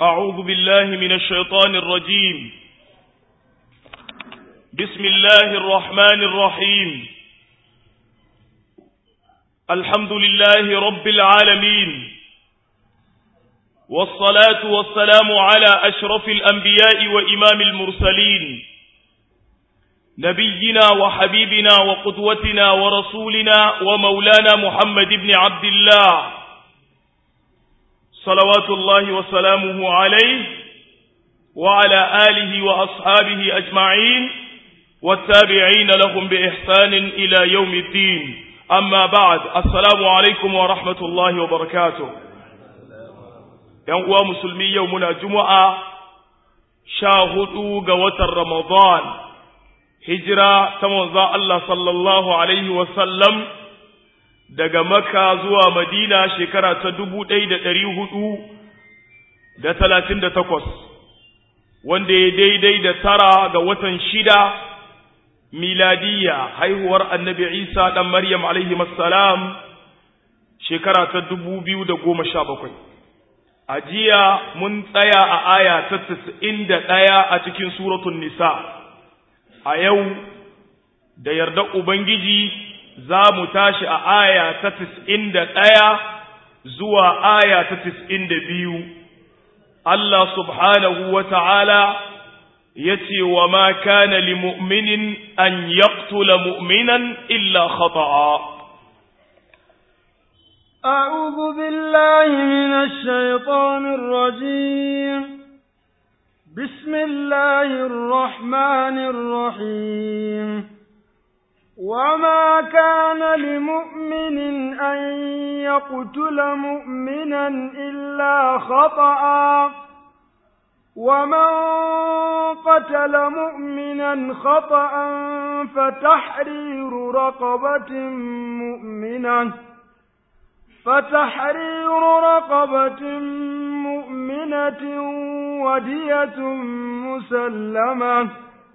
أعوذ بالله من الشيطان الرجيم بسم الله الرحمن الرحيم الحمد لله رب العالمين والصلاة والسلام على أشرف الأنبياء وإمام المرسلين نبينا وحبيبنا وقدوتنا ورسولنا ومولانا محمد بن عبد الله صلوات الله وسلامه عليه وعلى آله وأصحابه أجمعين والتابعين لهم بإحسان إلى يوم الدين أما بعد السلام عليكم ورحمة الله وبركاته ينقوى مسلمي يومنا جمعة شاهدوا قوة رمضان hijira ta manzon Allah sallallahu alaihi wasallam daga Makka zuwa Madina shekara ta dubu ɗaya da ɗari hudu da talatin da takwas, wanda ya daidai da tara ga watan shida miladiyya haihuwar annabi Isa ɗan Maryam alaihi salam shekara ta dubu biyu da goma sha bakwai. A jiya mun tsaya a aya ta tasa'in da ɗaya a cikin suratun Nisa. a yau da yarda Ubangiji za mu tashi a aya ta tis'in da ɗaya zuwa aya ta tis'in da biyu. Allah subhanahu wa ta'ala ya ce wa ma kana li mu'minin an yaqtula mu'minan illa khata'a. أعوذ بالله من الشيطان الرجيم بسم الله الرحمن الرحيم وما كان لمؤمن أن يقتل مؤمنا إلا خطأ ومن قتل مؤمنا خطأ فتحرير رقبة مؤمنة فتحرير رقبة مؤمنة ودية مسلمة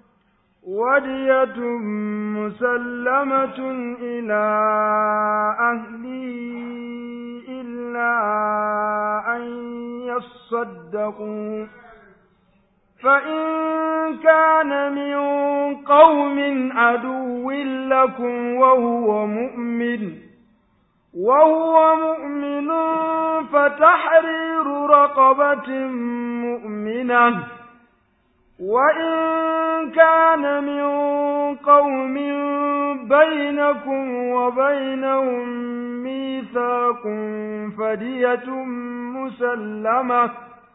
ودية مسلمة إلى أهله إلا أن يصدقوا فإن كان من قوم عدو لكم وهو مؤمن وهو مؤمن فتحرير رقبة مؤمنة وإن كان من قوم بينكم وبينهم ميثاق فدية مسلمة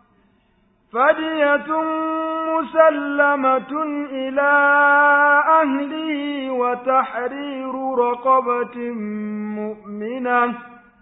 فدية مسلمة إلى أهله وتحرير رقبة مؤمنة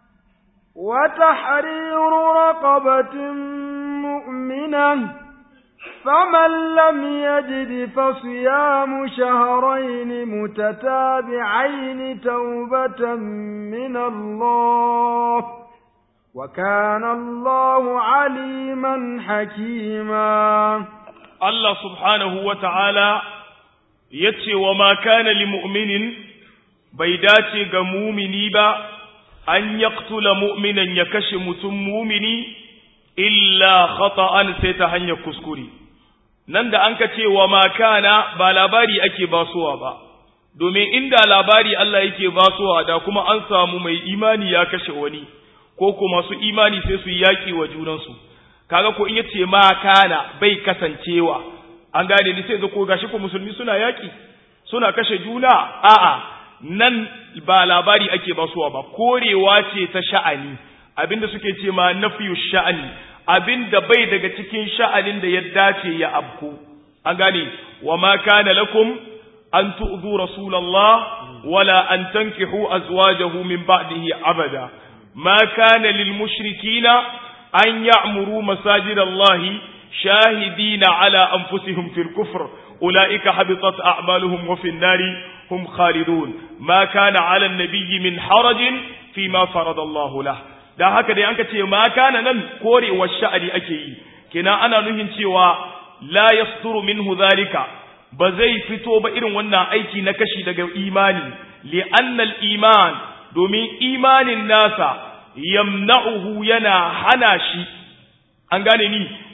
وتحرير رقبة مؤمنة فمن لم يجد فصيام شهرين متتابعين توبة من الله وكان الله عليما حكيما الله سبحانه وتعالى يتي وما كان لمؤمن بيداتي غمومني با أن يقتل مؤمنا يكش متم مؤمني إلا خطأ سيتهن يكسكري nan da an ka ce wa makana ba labari ake basuwa ba domin inda labari Allah yake basuwa da kuma an samu mai imani ya kashe wani ko ko masu imani sai su yaki wa junansu kaga ko in yace ma kana bai kasancewa an gane ni sai zo ko gashi ko musulmi suna yaki suna kashe juna a'a nan ba labari ake basuwa ba korewa ce ta sha'ani abinda suke ce ma nafiyu sha'ani abinda bai daga cikin sha'anin da ya dace ya abku an gane wa ma kana lakum an tu'zu rasulullah wala an tankihu azwajahu min ba'dihi abada ما كان للمشركين أن يعمروا مساجد الله شاهدين على أنفسهم في الكفر أولئك حبطت أعمالهم وفي النار هم خالدون ما كان على النبي من حرج فيما فرض الله له da haka dai an ka ce ma kana nan korewar sha'ani ake yi kina ana nuhin cewa la yasturu minhu zalika ba zai fito ba irin wannan aiki na kashi daga imani li annal iman domin imanin nasa yamna'uhu yana hana shi an gane ni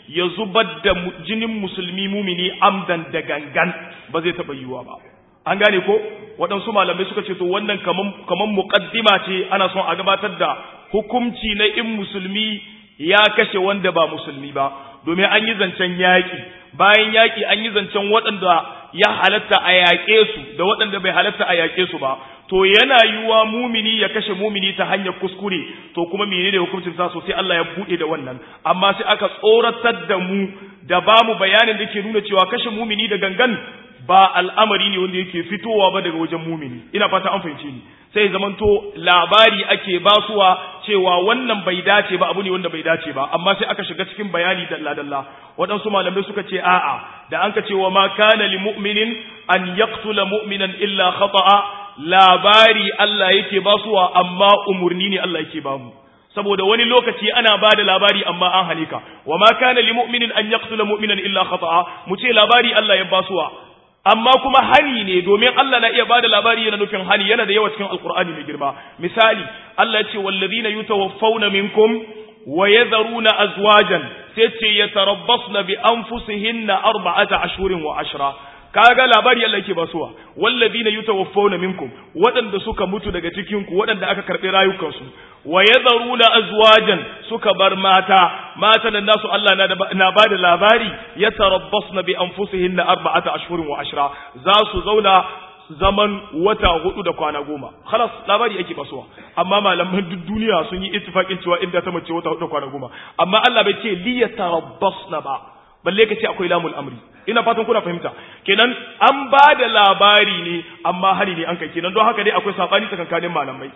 ya zubar da jinin musulmi mumini amdan da gangan ba zai taɓa yiwuwa ba an gane ko waɗansu malamai suka ce to wannan kaman muƙaddima ce ana son a gabatar da hukumci na in musulmi ya kashe wanda ba musulmi ba domin an yi zancen yaƙi bayan yaƙi an yi zancen waɗanda ya halatta a yaƙe su da waɗanda bai halatta a yaƙe su ba to yana yiwuwa mumini ya kashe mumini ta hanyar kuskure to kuma menene hukuncin sa so sai Allah ya bude da wannan amma sai aka tsoratar da mu da ba mu bayanin da ke nuna cewa kashe mumini da gangan ba al'amari ne wanda yake fitowa ba daga wajen mumini ina fata an fahimce ni sai zamanto labari ake basuwa cewa wannan bai dace ba abu ne wanda bai dace ba amma sai aka shiga cikin bayani dalla dalla waɗansu malamai suka ce a'a da an ka ce wa ma kana li mu'minin an yaqtula mu'minan illa khata'a labari Allah yake basuwa amma umurni ne Allah yake bamu saboda wani lokaci ana ba da labari amma an halika wa ma kana li mu'minin an yaqtula mu'minan illa khata'a mu ce labari Allah ya basuwa amma kuma hani ne domin Allah na iya ba da labari yana nufin hani yana da yawa cikin alkur'ani mai girma misali Allah ya ce wallazina yutawaffawna minkum wa yadharuna azwajan sai ce yatarabbasna bi anfusihinna arba'ata ashhurin wa ashra kaga labari Allah yake basuwa wallazina yutawaffawna minkum waɗanda suka mutu daga cikin ku waɗanda aka karɓi rayukansu wa yadharuna azwajan suka bar mata mata nan nasu Allah na ba da labari yatarabbasna bi anfusihinna arba'ata ashhurin wa ashra za su zauna zaman wata hudu da kwana goma khalas labari yake basuwa amma malaman duk duniya sun yi ittifaqin cewa inda ta mace wata hudu da kwana goma amma Allah bai ce li yatarabbasna ba balle ka ce akwai lamul amri ina fatan kuna fahimta kenan an ba da labari ne amma hari ne an kai kenan don haka dai akwai sabani tsakankanin malamai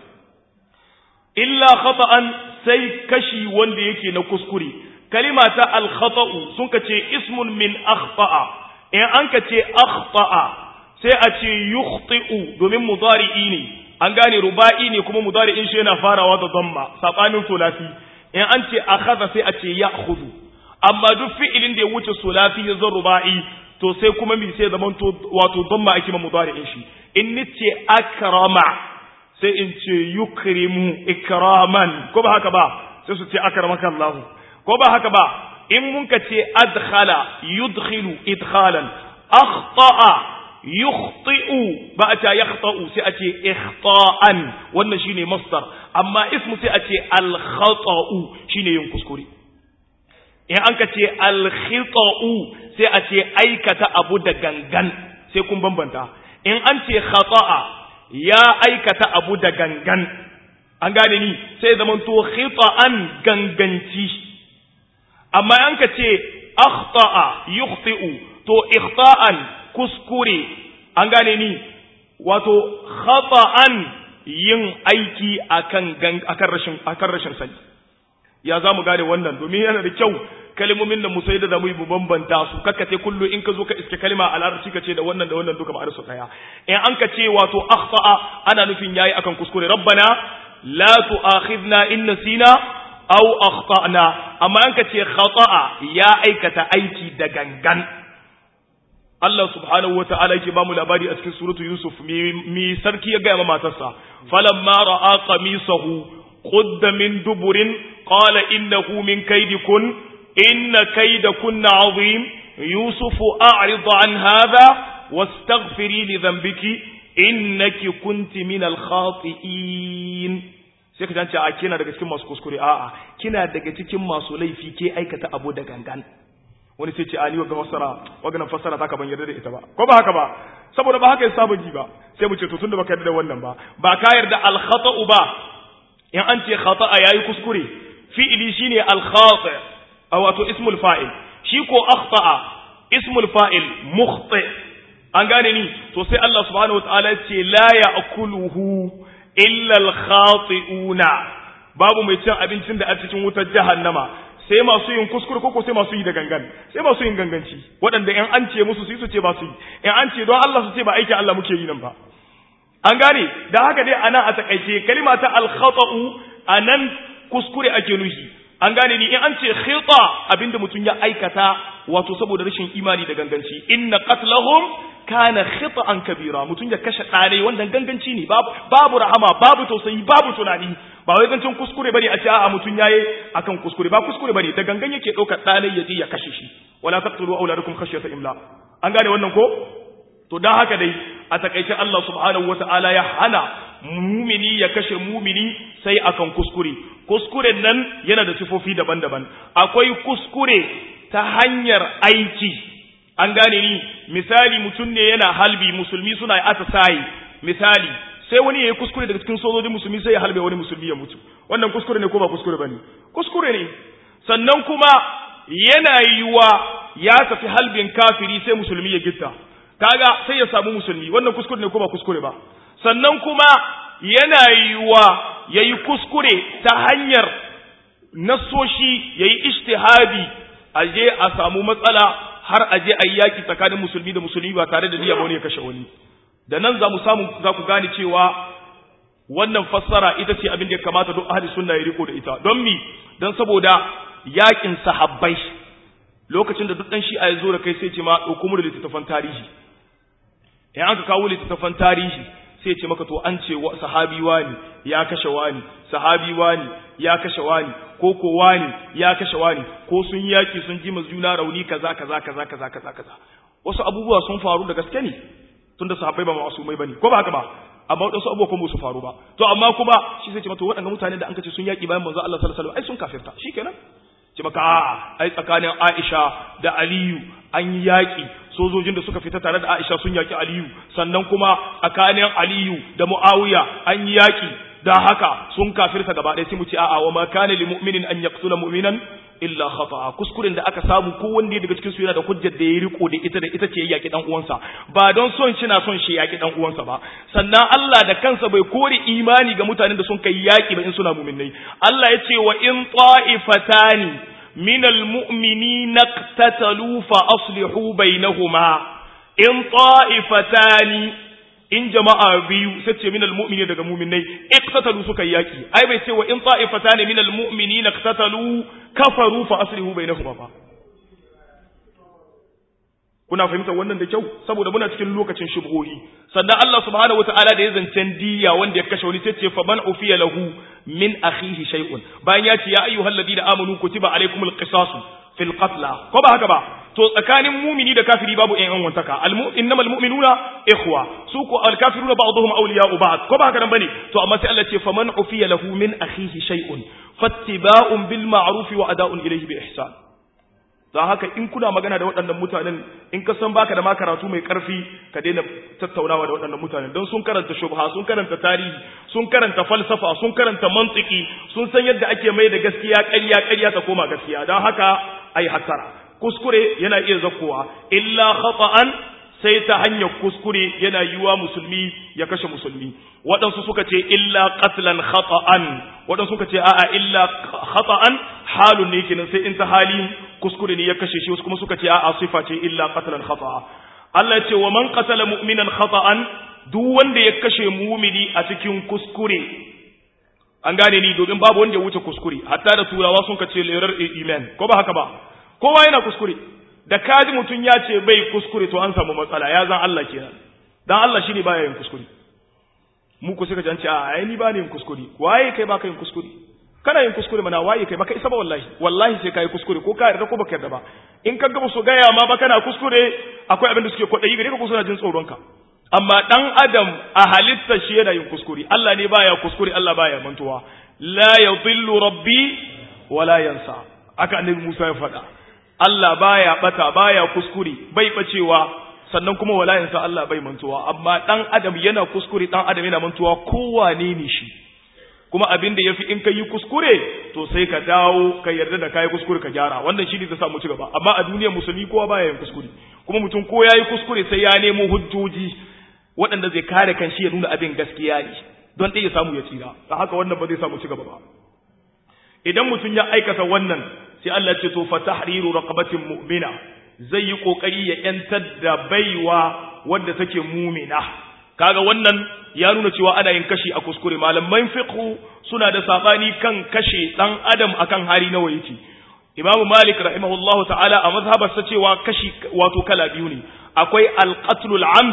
illa khata'an sai kashi wanda yake na kuskure kalima ta al khata'u sun ka ce ismun min akhta'a in an ka ce akhta'a sai a ce yukhti'u domin mudari'i ne an gane ruba'i ne kuma mudari'in shi yana farawa da dhamma sabanin sulasi in an ce akhadha sai a ce ya'khudhu amma duk fi'ilin da ya wuce sulasi ya zan ruba'i to sai kuma mi sai zaman to wato dhamma ake ma mudari'in shi in nace akrama sai in ce yukrimu ikraman ko ba haka ba sai su ce akramaka Allah ko ba haka ba in mun ka ce adkhala yudkhilu idkhalan akhta'a yukhti'u ba a ce yakhta'u sai a ce ikhta'an wannan shine masdar amma ismu sai a ce al-khata'u shine yin kuskure in an ka ce al-khita'u sai a ce aikata abu da gangan sai kun bambanta in an ce khata'a ya aikata abu da gangan an gane ni sai zaman to khita'an ganganci amma an ka ce akhta'a yukhti'u to ikhta'an kuskure an gane ni wato khata'an yin aiki akan akan rashin akan rashin sani ya za mu gane wannan domin yana da kyau kalmomin da musai da zamu yi mu bambanta su kakkace kullu in ka zo ka iske kalma a larabci ka ce da wannan da wannan duka ma'anar su daya in an ka ce wato akhta'a ana nufin yayi akan kuskure rabbana la tu'akhidna in nasina aw akhtana amma an ka ce khata'a ya aikata aiki da gangan Allah subhanahu wa ta'ala yake ba mu labari a cikin suratu Yusuf mi sarki ya gaya ma matarsa falamma ra'a qamisahu qudda min duburin qala innahu min kaydikun inna kaydakunna azim yusuf a'rid an hadha wastaghfiri li dhanbiki innaki kunti min al-khati'in sai ka tance a kina daga cikin masu kuskure a'a kina daga cikin masu laifi ke aikata abu da gangan wani sai ce ali wa fassara waganan fassara ta ka ban yarda da ita ba ko ba haka ba saboda ba haka ya saba ji ba sai mu ce to tunda baka yarda da wannan ba ba ka yarda al khata'u ba in an ce khata'a yayi kuskure fi'ili shine al khati' wato ismul fa'il shi ko akhta'a ismul fa'il mukhti an gane ni to sai Allah subhanahu wataala ya ce la ya'kuluhu illa al khati'una babu mai cin abincin da a cikin wutar jahannama sai masu yin kuskure koko sai masu yi da gangan sai masu yin ganganci waɗanda in an ce musu su yi su ce ba su yi in an ce don Allah su ce ba aikin Allah muke yi nan ba an gane da haka dai anan a takaice kalima ta al-khata'u anan kuskure ake nufi an gane ni in an ce khita abinda mutum ya aikata wato saboda rashin imani da ganganci inna qatlahum kana khita'an kabira mutum ya kashe ɗane wanda ganganci ne babu rahama babu tausayi babu tunani ba wai zancen kuskure bane a ce a'a mutun yayi akan kuskure ba kuskure bane da gangan yake daukar dalai ya je ya kashe shi wala taqtulu auladakum khashyata imla an gane wannan ko to dan haka dai a takaice Allah subhanahu wataala ya hana mumini ya kashe mumini sai akan kuskure kuskuren nan yana da sifofi daban-daban akwai kuskure ta hanyar aiki an gane ni misali mutum ne yana halbi musulmi suna atasayi misali sai wani ya yi kuskure daga cikin sojojin musulmi sai ya halbe wani musulmi ya mutu wannan kuskure ne ko ba kuskure ba ne kuskure ne sannan kuma yana yiwa ya tafi halbin kafiri sai musulmi ya gitta kaga sai ya samu musulmi wannan kuskure ne ko ba kuskure ba sannan kuma yana yiwa ya yi kuskure ta hanyar nasoshi ya yi ishtihadi a je a samu matsala har a je a yi yaƙi tsakanin musulmi da musulmi ba tare da niyya ba wani ya kashe wani da nan za mu samu za ku gane cewa wannan fassara ita ce abin da ya kamata duk ahli sunna ya riko da ita don mi don saboda yaƙin sahabbai lokacin da duk ɗan shi'a ya zo da kai sai ce ma ɗauko mu da littattafan tarihi in aka kawo littattafan tarihi sai ce maka to an ce sahabi wani ya kashe wani sahabi wani ya kashe wani ko ko wani ya kashe wani ko sun yaki sun ji juna rauni kaza kaza kaza kaza kaza kaza wasu abubuwa sun faru da gaske ne tunda sahabbai ba masumai bane ko ba haka ba amma wasu abubuwa kuma su faru ba to amma kuma shi sai ce mata waɗannan mutanen da an kace sun yaki bayan manzo Allah sallallahu alaihi wasallam ai sun kafirta shikenan ce maka a'a ai tsakanin Aisha da Aliyu an yi yaki sojojin da suka fita tare da Aisha sun yaki Aliyu sannan kuma tsakanin Aliyu da Muawiya an yi yaki da haka sun kafirta gaba ɗaya sai mu ce a'a wa ma kana lil mu'minin an yaqtula mu'minan illa khata'a kuskuren da aka samu ko wanda daga cikin su yana da hujjar da ya riko da ita da ita ce yaki dan uwansa ba don son shi na son shi yaki dan uwansa ba sannan Allah da kansa bai kore imani ga mutanen da sun kai yaki ba in suna mu'minnai Allah ya ce wa in ta'ifatani من المؤمنين اقتتلوا فأصلحوا بينهما إن طائفتان in jama'a biyu sai ce minal mu'mini daga mu'minai iqtatalu suka yaki ai bai ce wa in ta'ifatan minal mu'minina iqtatalu kafaru fa aslihu bainahuma fa kuna fahimtar wannan da kyau saboda muna cikin lokacin shubhohi sannan Allah subhanahu wataala da ya zancen diya wanda ya kashe wani sai ce fa man ufiya lahu min akhihi shay'un bayan ya ce ya ayyuhal ladina amanu kutiba alaykumul qisasu fil qatla ko ba haka ba to tsakanin mumini da kafiri babu ƴan an wantaka innamal mu'minuna ikhwa su ko al kafiruna ba'dhum awliya'u ba'd ko ba haka nan bane to amma sai Allah ce faman ufiya lahu min akhihi shay'un fattiba'un bil ma'ruf wa ada'un ilayhi bi ihsan don haka in kuna magana da waɗannan mutanen in ka san baka da ma karatu mai ƙarfi ka daina tattaunawa da waɗannan mutanen don sun karanta shubha sun karanta tarihi sun karanta falsafa sun karanta mantiki sun san yadda ake mai da gaskiya ƙarya ƙarya ta koma gaskiya don haka ai hattara kuskure yana iya zakkowa illa khata'an sai ta hanyar kuskure yana yiwa musulmi ya kashe musulmi waɗansu suka ce illa qatlan khata'an waɗansu suka ce a'a illa khata'an halun ne kenan sai in ta hali kuskure ne ya kashe shi wasu kuma suka ce a'a sifa ce illa qatlan khata'a Allah ya ce wa man qatala mu'minan khata'an duk wanda ya kashe mu'mini a cikin kuskure an gane ni domin babu wanda ya wuce kuskure hatta da turawa sun kace lerar iman ko ba haka ba kowa yana kuskure da kaji mutum ya ce bai kuskure to an samu matsala ya zan Allah kenan dan Allah shine baya yin kuskure mu ku suka jance a ai ni ba ni yin kuskure waye kai baka yin kuskure kana yin kuskure mana waye kai baka isa ba wallahi wallahi sai kai kuskure ko ka yarda ko baka yarda ba in ka gaba su gaya ma ba kana kuskure akwai abin da suke kwadayi gare ka ko suna jin tsoron ka amma dan adam a halitta shi yana yin kuskure Allah ne baya kuskure Allah baya mantuwa la yadhillu rabbi wala yansa aka annabi Musa ya faɗa Allah baya bata baya kuskure bai bacewa sannan kuma walayansa Allah bai mantuwa amma dan adam yana kuskure dan adam yana mantuwa kowane ne shi kuma abin da yafi in ka yi kuskure to sai ka dawo ka yarda da kai kuskure ka gyara wannan shi ne zai samu ci gaba amma a duniyar musulmi kowa baya yin kuskure kuma mutum ko yayi kuskure sai ya nemo hujjoji waɗanda zai kare kan shi ya nuna abin gaskiya ne don ɗaya ya samu ya tsira ta haka wannan ba zai samu ci gaba ba idan mutum ya aikata wannan sai Allah ce to fa tahriru raqabatin mu'mina zai yi kokari ya yantar da baiwa wadda take mu'mina kaga wannan ya nuna cewa ana yin kashi a kuskure malaman fiqh suna da sabani kan kashe dan adam akan hari nawa yake Imam Malik rahimahullahu ta'ala a mazhabarsa cewa kashi wato kala biyu ne akwai al-qatlul amd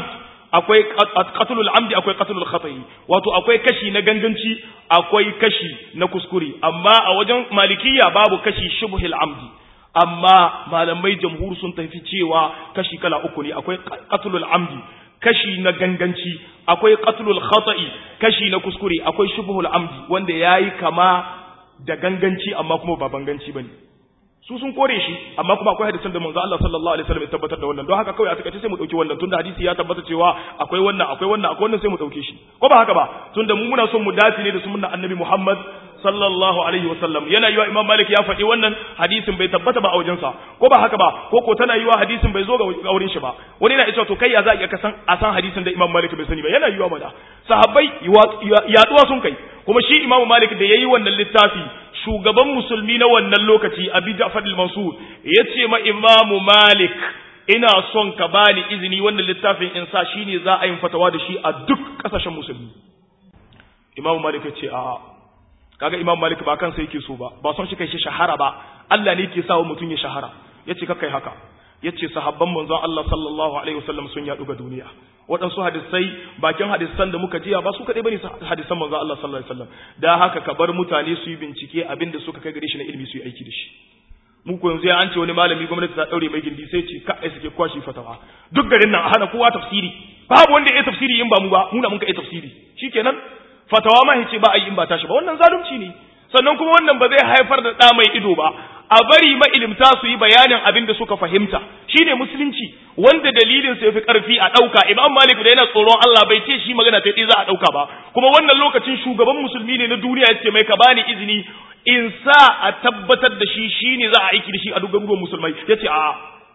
akwai qatlul amdi akwai qatlul khata'i wato akwai kashi na ganganci akwai kashi na kuskure amma a wajen malikiya babu kashi shubhil amdi amma malamai jamhur sun tafi cewa kashi kala uku ne akwai qatlul amdi kashi na ganganci akwai qatlul khata'i kashi na kuskure akwai shubhul amdi wanda yayi kama da ganganci amma kuma ba banganci bane su sun kore shi amma kuma akwai hadisan da manzo Allah sallallahu alaihi wasallam ya tabbatar da wannan don haka kawai a takaice sai mu dauki wannan tunda hadisi ya tabbata cewa akwai wannan akwai wannan akwai wannan sai mu dauke shi ko ba haka ba tunda mu muna son mu dace ne da sunnar annabi Muhammad sallallahu alaihi wasallam yana yiwa imam malik ya faɗi wannan hadisin bai tabbata ba a wajensa ko ba haka ba ko ko tana yiwa hadisin bai zo ga wurin shi ba wani yana cewa to kai ya za ka san a san hadisin da imam malik bai sani ba yana yiwa mana sahabbai yaduwa sun kai kuma shi imam malik da yayi wannan littafi shugaban musulmi na wannan lokaci abi ja'far al-mansur yace ma imam malik ina son ka bani izini wannan littafin in sa shine za a yi fatawa da shi a duk kasashen musulmi imam malik ya ce a'a kaga imam malik ba kansa yake so ba ba son shi kai shi shahara ba Allah ne yake sawa mutum ya shahara yace ka kai haka yace sahabban manzon Allah sallallahu alaihi wasallam sun yadu ga duniya waɗansu hadisai bakin hadisan da muka jiya ba su kaɗai bane hadisan manzon Allah sallallahu alaihi wasallam da haka ka bar mutane su yi bincike abin da suka kai gare shi na ilimi su yi aiki da shi mu ko yanzu ya an ce wani malami gwamnati ta daure mai gindi sai ce ka ai suke kwashi fatawa duk garin nan a hana kowa tafsiri babu wanda ya tafsiri in ba mu ba mu na mun kai tafsiri shikenan fatawa ma yace ba a yi in ba tashi ba wannan zalunci ne sannan kuma wannan ba zai haifar da ɗa mai ido ba a bari mailimta su yi bayanin abin da suka fahimta shine musulunci wanda dalilin sa yafi karfi a ɗauka imam malik da yana tsoron Allah bai ce shi magana ta za a ɗauka ba kuma wannan lokacin shugaban musulmi ne na duniya yace mai ka bani izini in sa a tabbatar da shi shine za a aiki da shi a duk garuruwan musulmai yace a'a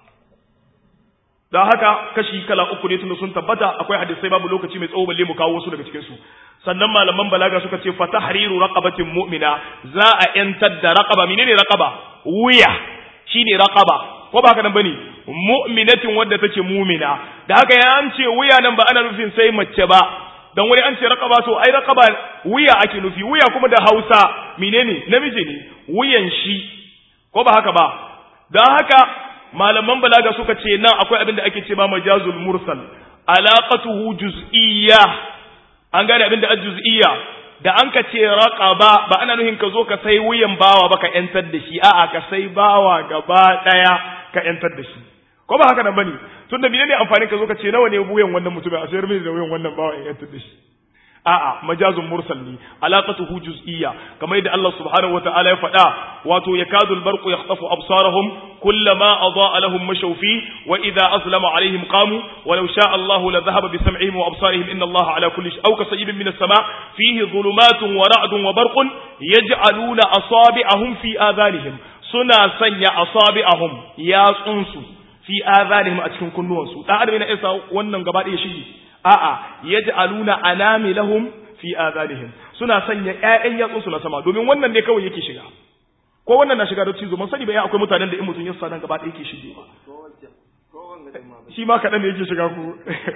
don haka kashi kala uku ne tunda sun tabbata akwai hadisai babu lokaci mai tsawo balle mu kawo wasu daga cikin su sannan malaman balaga suka ce fa tahriru raqabatin mu'mina za a yantar da raqaba menene raqaba wuya shine raqaba ko ba haka nan bane mu'minatin wadda take mu'mina da haka ya an ce wuya nan ba ana nufin sai mace ba dan wani an ce raqaba to ai raqaba wuya ake nufi wuya kuma da Hausa menene namiji ne wuyan shi ko ba haka ba dan haka malaman balaga suka ce nan akwai abin da ake ce ma majazul mursal alaqatuhu juz'iyya an gane abin da juz'iyya da an ka ce raqaba ba ana nuhin ka zo ka sai wuyan bawa ba ka yantar da shi a'a ka sai bawa gaba daya ka yantar da shi ko ba haka nan bane tunda menene amfani ka zo ka ce nawa ne wuyan wannan mutumin a sayar mini da wuyan wannan bawa in yantar da shi a'a majazun mursal ne alaqatuhu juz'iyya kamar yadda Allah subhanahu wataala ya faɗa wato yakadul barqu yakhtafu absarahum kullama adaa lahum mashaw fi wa idha aslama alaihim qamu walau sha'a Allahu la dhahaba bi sam'ihim wa absarihim inna Allaha ala kulli shay'in aw kasayibin min as-sama' fihi dhulumatun wa ra'dun wa barqun yaj'aluna asabi'ahum fi adhanihim suna sanya asabi'ahum yatsunsu fi adhanihim a cikin kunnuwansu dan adam yana isa wannan gaba ɗaya shige a'a yaj'aluna anamilahum fi adhanihim suna sanya ƴaƴan yatsun su na sama domin wannan ne kawai yake shiga ko wannan na shiga da cizo man sani ba ya akwai mutanen da in mutun ya sa nan gaba ɗaya yake shige shi ma kaɗan ne yake shiga ku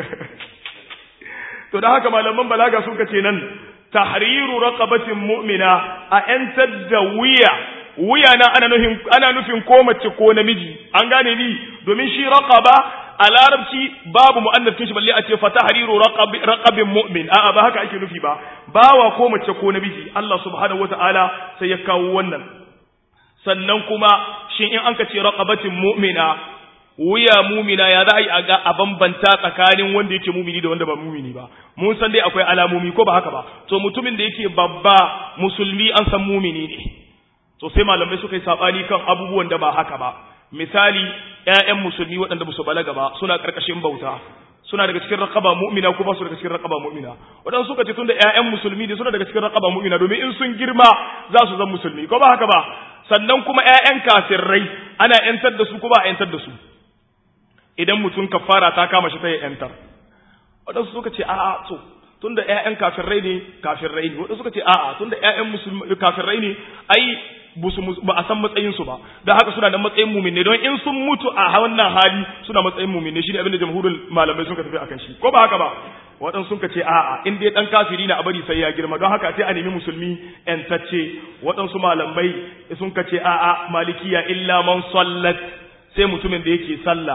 to da haka malaman balaga sun kace nan tahriru raqabatin mu'mina a yantar da wuya wuya na ana nufin ana nufin ko mace ko namiji an gane ni domin shi raqaba a larabci babu mu'annafin shi balle a ce fa tahriru raqabin mu'min a'a ba haka ake nufi ba bawa ko mace ko namiji Allah subhanahu wataala sai ya kawo wannan sannan kuma shin in an ka ce raqabatin mu'mina wuya mumina ya za a yi a bambanta tsakanin wanda yake mumini da wanda ba mumini ba mun san dai akwai alamomi ko ba haka ba to mutumin da yake babba musulmi an san mumini ne to sai malamai suka yi sabani kan abubuwan da ba haka ba misali ƴaƴan musulmi waɗanda ba su balaga ba suna ƙarƙashin bauta suna daga cikin raqaba mu'mina ko ba su daga cikin raqaba mu'mina waɗansu suka ce tunda ƴaƴan musulmi ne suna daga cikin raqaba mu'mina domin in sun girma za su zama musulmi ko ba haka ba sannan kuma ƴaƴan kafirai ana ƴantar da su ko ba a ƴantar da su idan mutum kafara ta kama shi ta yi ƴantar waɗansu suka ce a'a to tunda ƴaƴan kafirai ne kafirai ne waɗansu suka ce a'a tunda ƴaƴan musulmi kafirai ne ai ba a san matsayinsu ba don haka suna da matsayin mumine don in sun mutu a wannan hali suna matsayin mumine shi ne abinda jamhurin malamai sun ka tafi akan shi ko ba haka ba waɗansu sun ka ce a'a in dai ɗan kafiri na a bari sai ya girma don haka sai a nemi musulmi ƴantacce waɗansu malamai sun ka ce a'a malikiya illa man sallat sai mutumin da yake sallah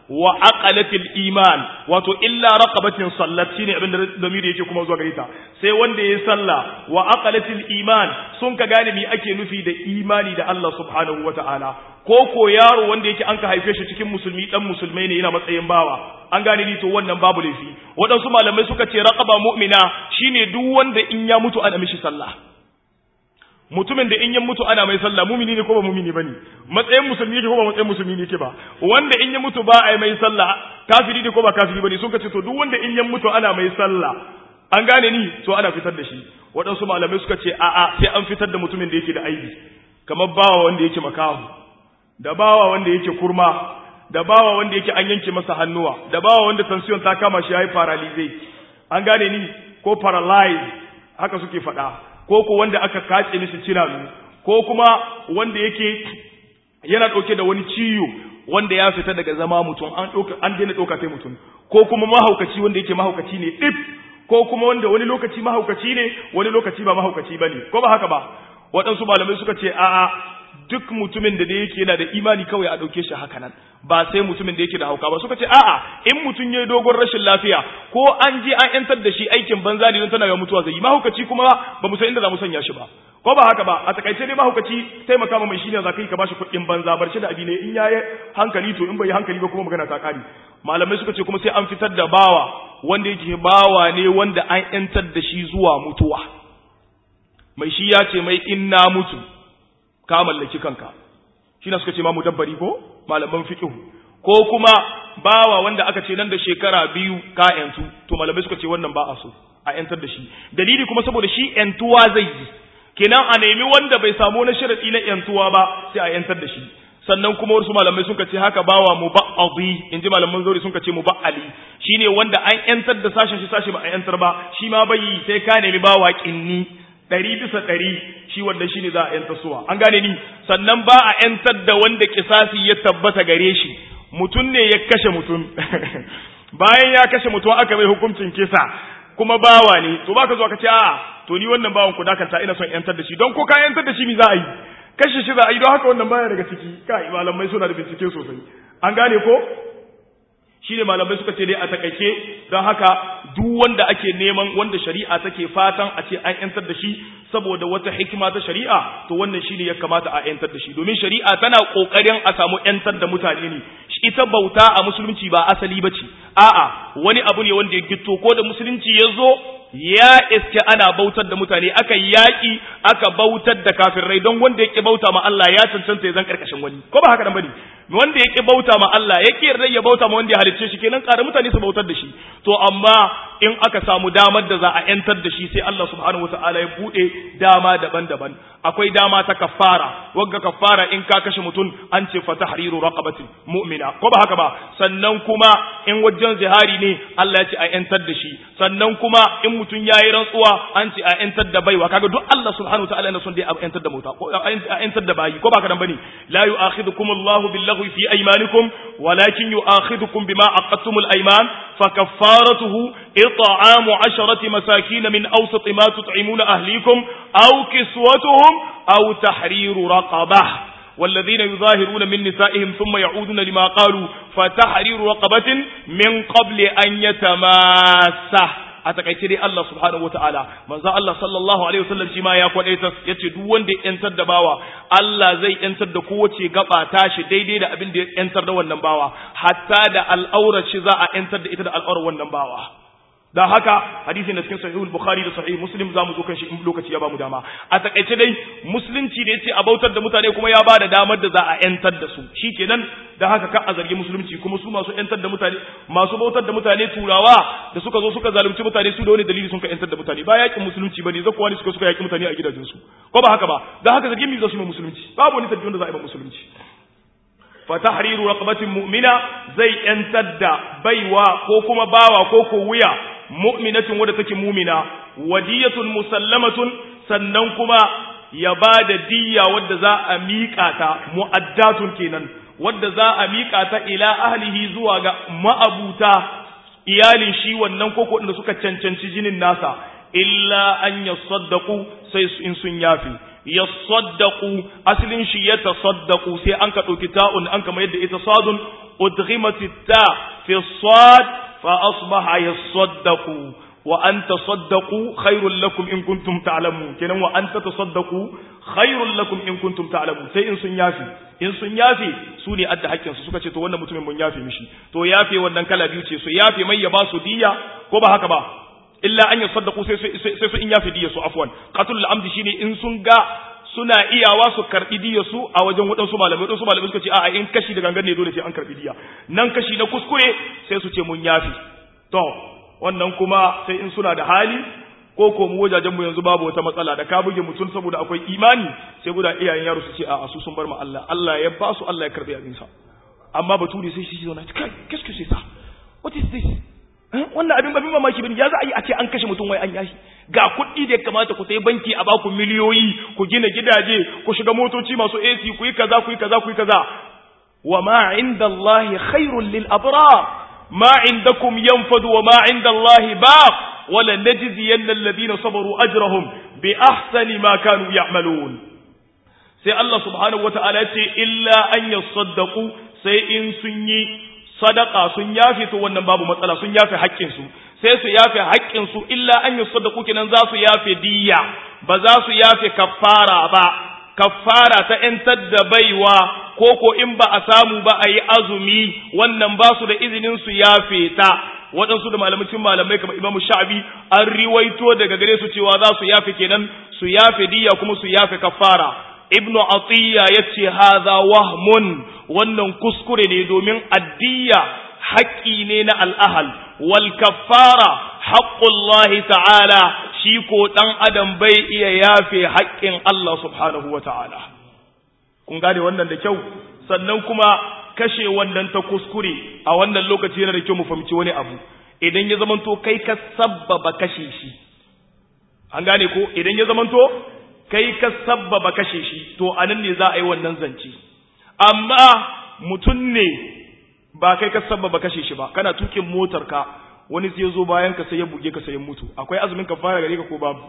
wa aqalatil iman wato illa raqabatin sallat shine abin da zamiri yake kuma zuwa gare ta sai wanda yayi sallah wa aqalatil iman sun ka gane me ake nufi da imani da Allah subhanahu wataala ko ko yaro wanda yake an ka haife shi cikin musulmi dan musulmai ne yana matsayin bawa an gane ni to wannan babu laifi waɗansu malamai suka ce raqaba mu'mina shine duk wanda in ya mutu ana mishi sallah mutumin da in ya mutu ana mai sallah mumini ne ko ba mumini bane matsayin musulmi yake ko ba matsayin musulmi ne yake ba wanda in ya mutu ba a mai sallah kafiri ne ko ba kafiri bane sun ce to duk wanda in ya mutu ana mai sallah an gane ni to ana fitar da shi waɗansu malamai suka ce a'a sai an fitar da mutumin da yake da aibi kamar bawa wanda yake makahu da bawa wanda yake kurma da bawa wanda yake an yanke masa hannuwa da bawa wanda tension ta kama shi yayi paralyze an gane ni ko paralyze haka suke faɗa ko ko wanda aka kace mishi cinanu ko kuma wanda yake yana ɗauke da wani ciwo wanda ya fita daga zama mutum an ɗauka an daina ɗauka sai mutum ko kuma mahaukaci wanda yake mahaukaci ne dip ko kuma wanda wani lokaci mahaukaci ne wani lokaci ba mahaukaci bane ko ba haka ba waɗansu malamai suka ce a'a duk mutumin da yake yana da imani kawai a ɗauke shi haka nan ba sai mutumin da yake da hauka ba suka ce a'a in mutum ya yi dogon rashin lafiya ko an je an yantar da shi aikin banza ne don tana ga mutuwa zai yi mahaukaci kuma ba mu san inda za mu sanya shi ba ko ba haka ba a takaice dai mahaukaci taimaka ma mai shine za ka yi ka bashi kuɗin banza bar shi da abi ne in ya yi hankali to in bai yi hankali ba kuma magana ta kare malamai suka ce kuma sai an fitar da bawa wanda yake bawa ne wanda an yantar da shi zuwa mutuwa mai shi ya ce mai in na mutu ka mallaki kanka shi na suka ce ma mudabbari ko malaman fiqh ko kuma bawa wanda aka ce nan da shekara biyu ka yantu to malamai suka ce wannan ba a so a yantar da shi dalili kuma saboda shi yantuwa zai yi kenan a nemi wanda bai samu na sharadi na yantuwa ba sai a yantar da shi sannan kuma wasu malamai suka ce haka bawa muba'adi in ji malaman zauri suka ce muba'ali shine wanda an yantar da sashen shi sashi ba a yantar ba shi ma bai sai ka nemi bawa kinni ɗari bisa ɗari shi wanda shi ne za a ‘yanta suwa an gane ni sannan ba a ‘yantar da wanda kisasi ya tabbata gare shi mutum ne ya kashe mutum bayan ya kashe mutum aka mai hukuncin kisa kuma bawa ne to baka zo ka ce a to ni wannan bawan ku dakanta ina son ‘yantar da shi don ko ka ‘yantar da shi mi za a yi kashe shi za a yi don haka wannan baya daga ciki kai malamai suna da bincike sosai an gane ko shi ne malamai suka ce dai a takaice don haka duk wanda ake neman wanda shari'a take fatan a ce an yantar da shi saboda wata hikima ta shari'a to wannan shine ya kamata a yantar da shi domin shari'a tana kokarin a samu yantar da mutane ne ita bauta a musulunci ba asali bace a'a wani abu ne wanda ya gitto ko da musulunci ya zo ya iske ana bautar da mutane aka yaƙi aka bautar da kafirai don wanda ya ƙi bauta ma Allah ya cancanta ya zan ƙarƙashin wani ko ba haka nan bane wanda ya ƙi bauta ma Allah ya ƙi yarda ya bauta ma wanda ya halicce shi kenan ƙara mutane su bautar da shi to amma in aka samu damar da za a yantar da shi sai Allah subhanahu wataala ya bude dama daban-daban akwai dama ta kafara wagga kafara in ka kashe mutum an ce fa tahriru raqabatin mu'mina ko ba haka ba sannan kuma in wajen zihari ne Allah ya ce a yantar da shi sannan kuma in mutum yayi rantsuwa an ce a yantar da baiwa kaga duk Allah subhanahu wataala yana son dai a yantar da mota ko a yantar da bayi ko ba haka nan bane la yu'akhidukum Allahu billaghwi fi aymanikum walakin yu'akhidukum bima aqadtumul ayman fa kaffaratuhu إطعام عشرة مساكين من أوسط ما تطعمون أهليكم أو كسوتهم أو تحرير رقبة والذين يظاهرون من نسائهم ثم يعودون لما قالوا فتحرير رقبة من قبل أن يتماسه a takaice dai Allah subhanahu wataala manzo Allah sallallahu alaihi wasallam shi ma ya kwadaita yace duk wanda ya yantar da bawa Allah zai yantar da kowace gaba tashi daidai da abin da ya yantar da wannan bawa hatta da al'aurar shi za a yantar da ita da al'aurar wannan bawa da haka hadisi na cikin sahihul bukhari da sahih muslim zamu zo kan shi in lokaci ya bamu dama a takaice dai musulunci da yace a bautar da mutane kuma ya bada damar da za a yantar da su shikenan da haka ka a zargi musulunci kuma su masu yantar da mutane masu bautar da mutane turawa da suka zo suka zalunci mutane su da wani dalili sun ka yantar da mutane ba yakin musulunci bane zakuwa ne suka suka yaki mutane a gidajen su ko ba haka ba da haka zargin mi za su yi musulunci babu wani tafiyon da za a yi ba musulunci fa tahriru raqabatin mu'mina zai yantar da baiwa ko kuma bawa ko ko wuya mu'minatin wadda take mumina wadiyatun musallamatun sannan kuma ya ba da diyya wadda za a miƙa ta mu'addatun kenan wadda za a miƙa ta ila ahlihi zuwa ga ma'abuta iyalin shi wannan koko da suka cancanci jinin nasa illa an yasaddaqu sai in sun yafi yasaddaqu aslin shi ya tasaddaqu sai an ka dauki ta'un an ka mayar da ita sadun udghimat ta fi sad fa asbaha yasaddaqu wa an tasaddaqu khairul lakum in kuntum ta'lamun kenan wa an tatasaddaqu khairul lakum in kuntum ta'lamun sai in sun yafi in sun yafe su ne adda hakkin su suka ce to wannan mutumin mun yafe mishi to yafe wannan kala biyu ce su yafe mai ya ba su diya ko ba haka ba illa an yasaddaqu sai sai su in yafe diya su afwan qatlul amdi shine in sun ga suna iyawa su karbi diya su a wajen wadansu malamai wadansu malamai suka ce a'a in kashi da gangan ne dole sai an karbi diya nan kashi na kuskure sai su ce mun yafe to wannan kuma sai in suna da hali ko ko mu wajajen mu yanzu babu wata matsala da ka buge mutum saboda akwai imani sai guda iyayen yaro su ce a su sun bar mu Allah Allah ya ba su Allah ya karbi abin sa amma bature sai shi zauna kai qu'est-ce que c'est ça what is this wannan abin babin mamaki bane ya za a yi a ce an kashe mutum wai an yashi ga kuɗi da ya kamata ku sai banki a baku miliyoyi ku gina gidaje ku shiga motoci masu AC ku yi kaza ku yi kaza ku yi kaza wa ma inda Allah khairul lil abrar ما عندكم ينفد وما عند الله باق ولنجزين الذين صبروا أجرهم بأحسن ما كانوا يعملون sai Allah subhanahu wata'ala ce illa an yasaddaqu sai in sun yi sadaka sun yafe to wannan babu matsala sun yafe haƙƙin su sai su yafe haƙƙin su illa an yasaddaqu kenan za su yafe diyya ba za su yafe kaffara ba kaffara ta ‘yantar da baiwa ko ko in ba a samu ba a yi azumi wannan ba su da izinin su yafe ta waɗansu da malamacin malamai kamar imamu sha'abi an riwaito daga gare su cewa za su yafe kenan su yafe diya kuma su yafe kaffara ibnu atiya ya ce haza wahmun wannan kuskure ne domin addiya haƙƙi ne na al'ahal wal kaffara haqqullahi ta'ala shi ko ɗan adam bai iya yafe haƙƙin Allah subhanahu wa ta'ala. Kun gane wannan da kyau, sannan kuma kashe wannan ta kuskure a wannan lokaci yana da kyau mu fahimci wani abu, idan ya zamanto kai ka sabbaba kashe shi. An gane ko, idan ya zamanto kai ka sabbaba kashe shi, to a nan ne za a yi wannan zance. Amma mutum ne ba kai ka sabbaba kashe shi ba, kana tukin motarka wani sai ya zo bayan ka sai ya buge ka sai ya mutu akwai azumin kafara gare ka ko babu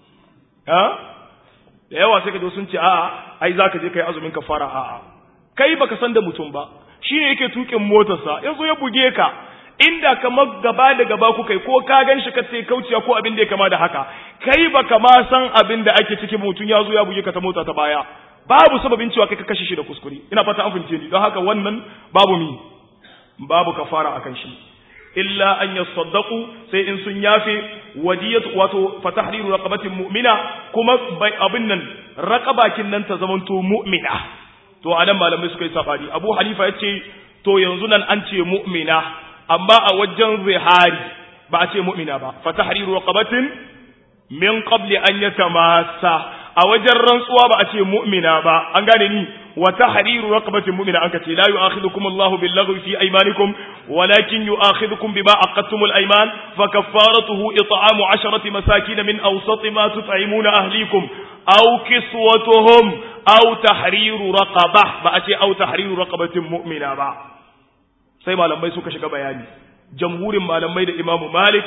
ha da yawa sai ka zo sun ce a'a ai zaka je kai azumin kafara a'a kai baka san da mutum ba shi ne yake tukin motarsa ya zo ya buge ka inda kamar gaba da gaba ku kai ko ka gan shi ka sai kauciya ko abin da ya kama da haka kai baka ma san abin da ake cikin mutum ya zo ya buge ka ta mota ta baya babu sababin cewa kai ka kashe shi da kuskure ina fata an fahimce ni don haka wannan babu mi babu kafara akan shi illa an yasaddaqu sai in sun yafe wadiyatu wato fatahriru raqabatin mu'mina kuma bai abin nan raqabakin nan ta zamanto mu'mina to anan malamai suka yi sabani Abu Hanifa yace to yanzu nan an ce mu'mina amma a wajen zihari ba a ce mu'mina ba fatahriru raqabatin min qabli an yatamassa a wajen rantsuwa ba a ce mu'mina ba an gane ni wa tahriru raqabatin mu'mina an kace la yu'akhidhukum Allahu bil laghwi fi aymanikum walakin yu'akhidhukum bima aqadtumul ayman fa kaffaratuhu it'amu 'asharati masakin min awsati ma tut'imuna ahlikum aw kiswatuhum aw tahriru raqabah ba a ce aw tahriru raqabatin mu'mina ba sai malamai suka shiga bayani jamhurin malamai da imamu malik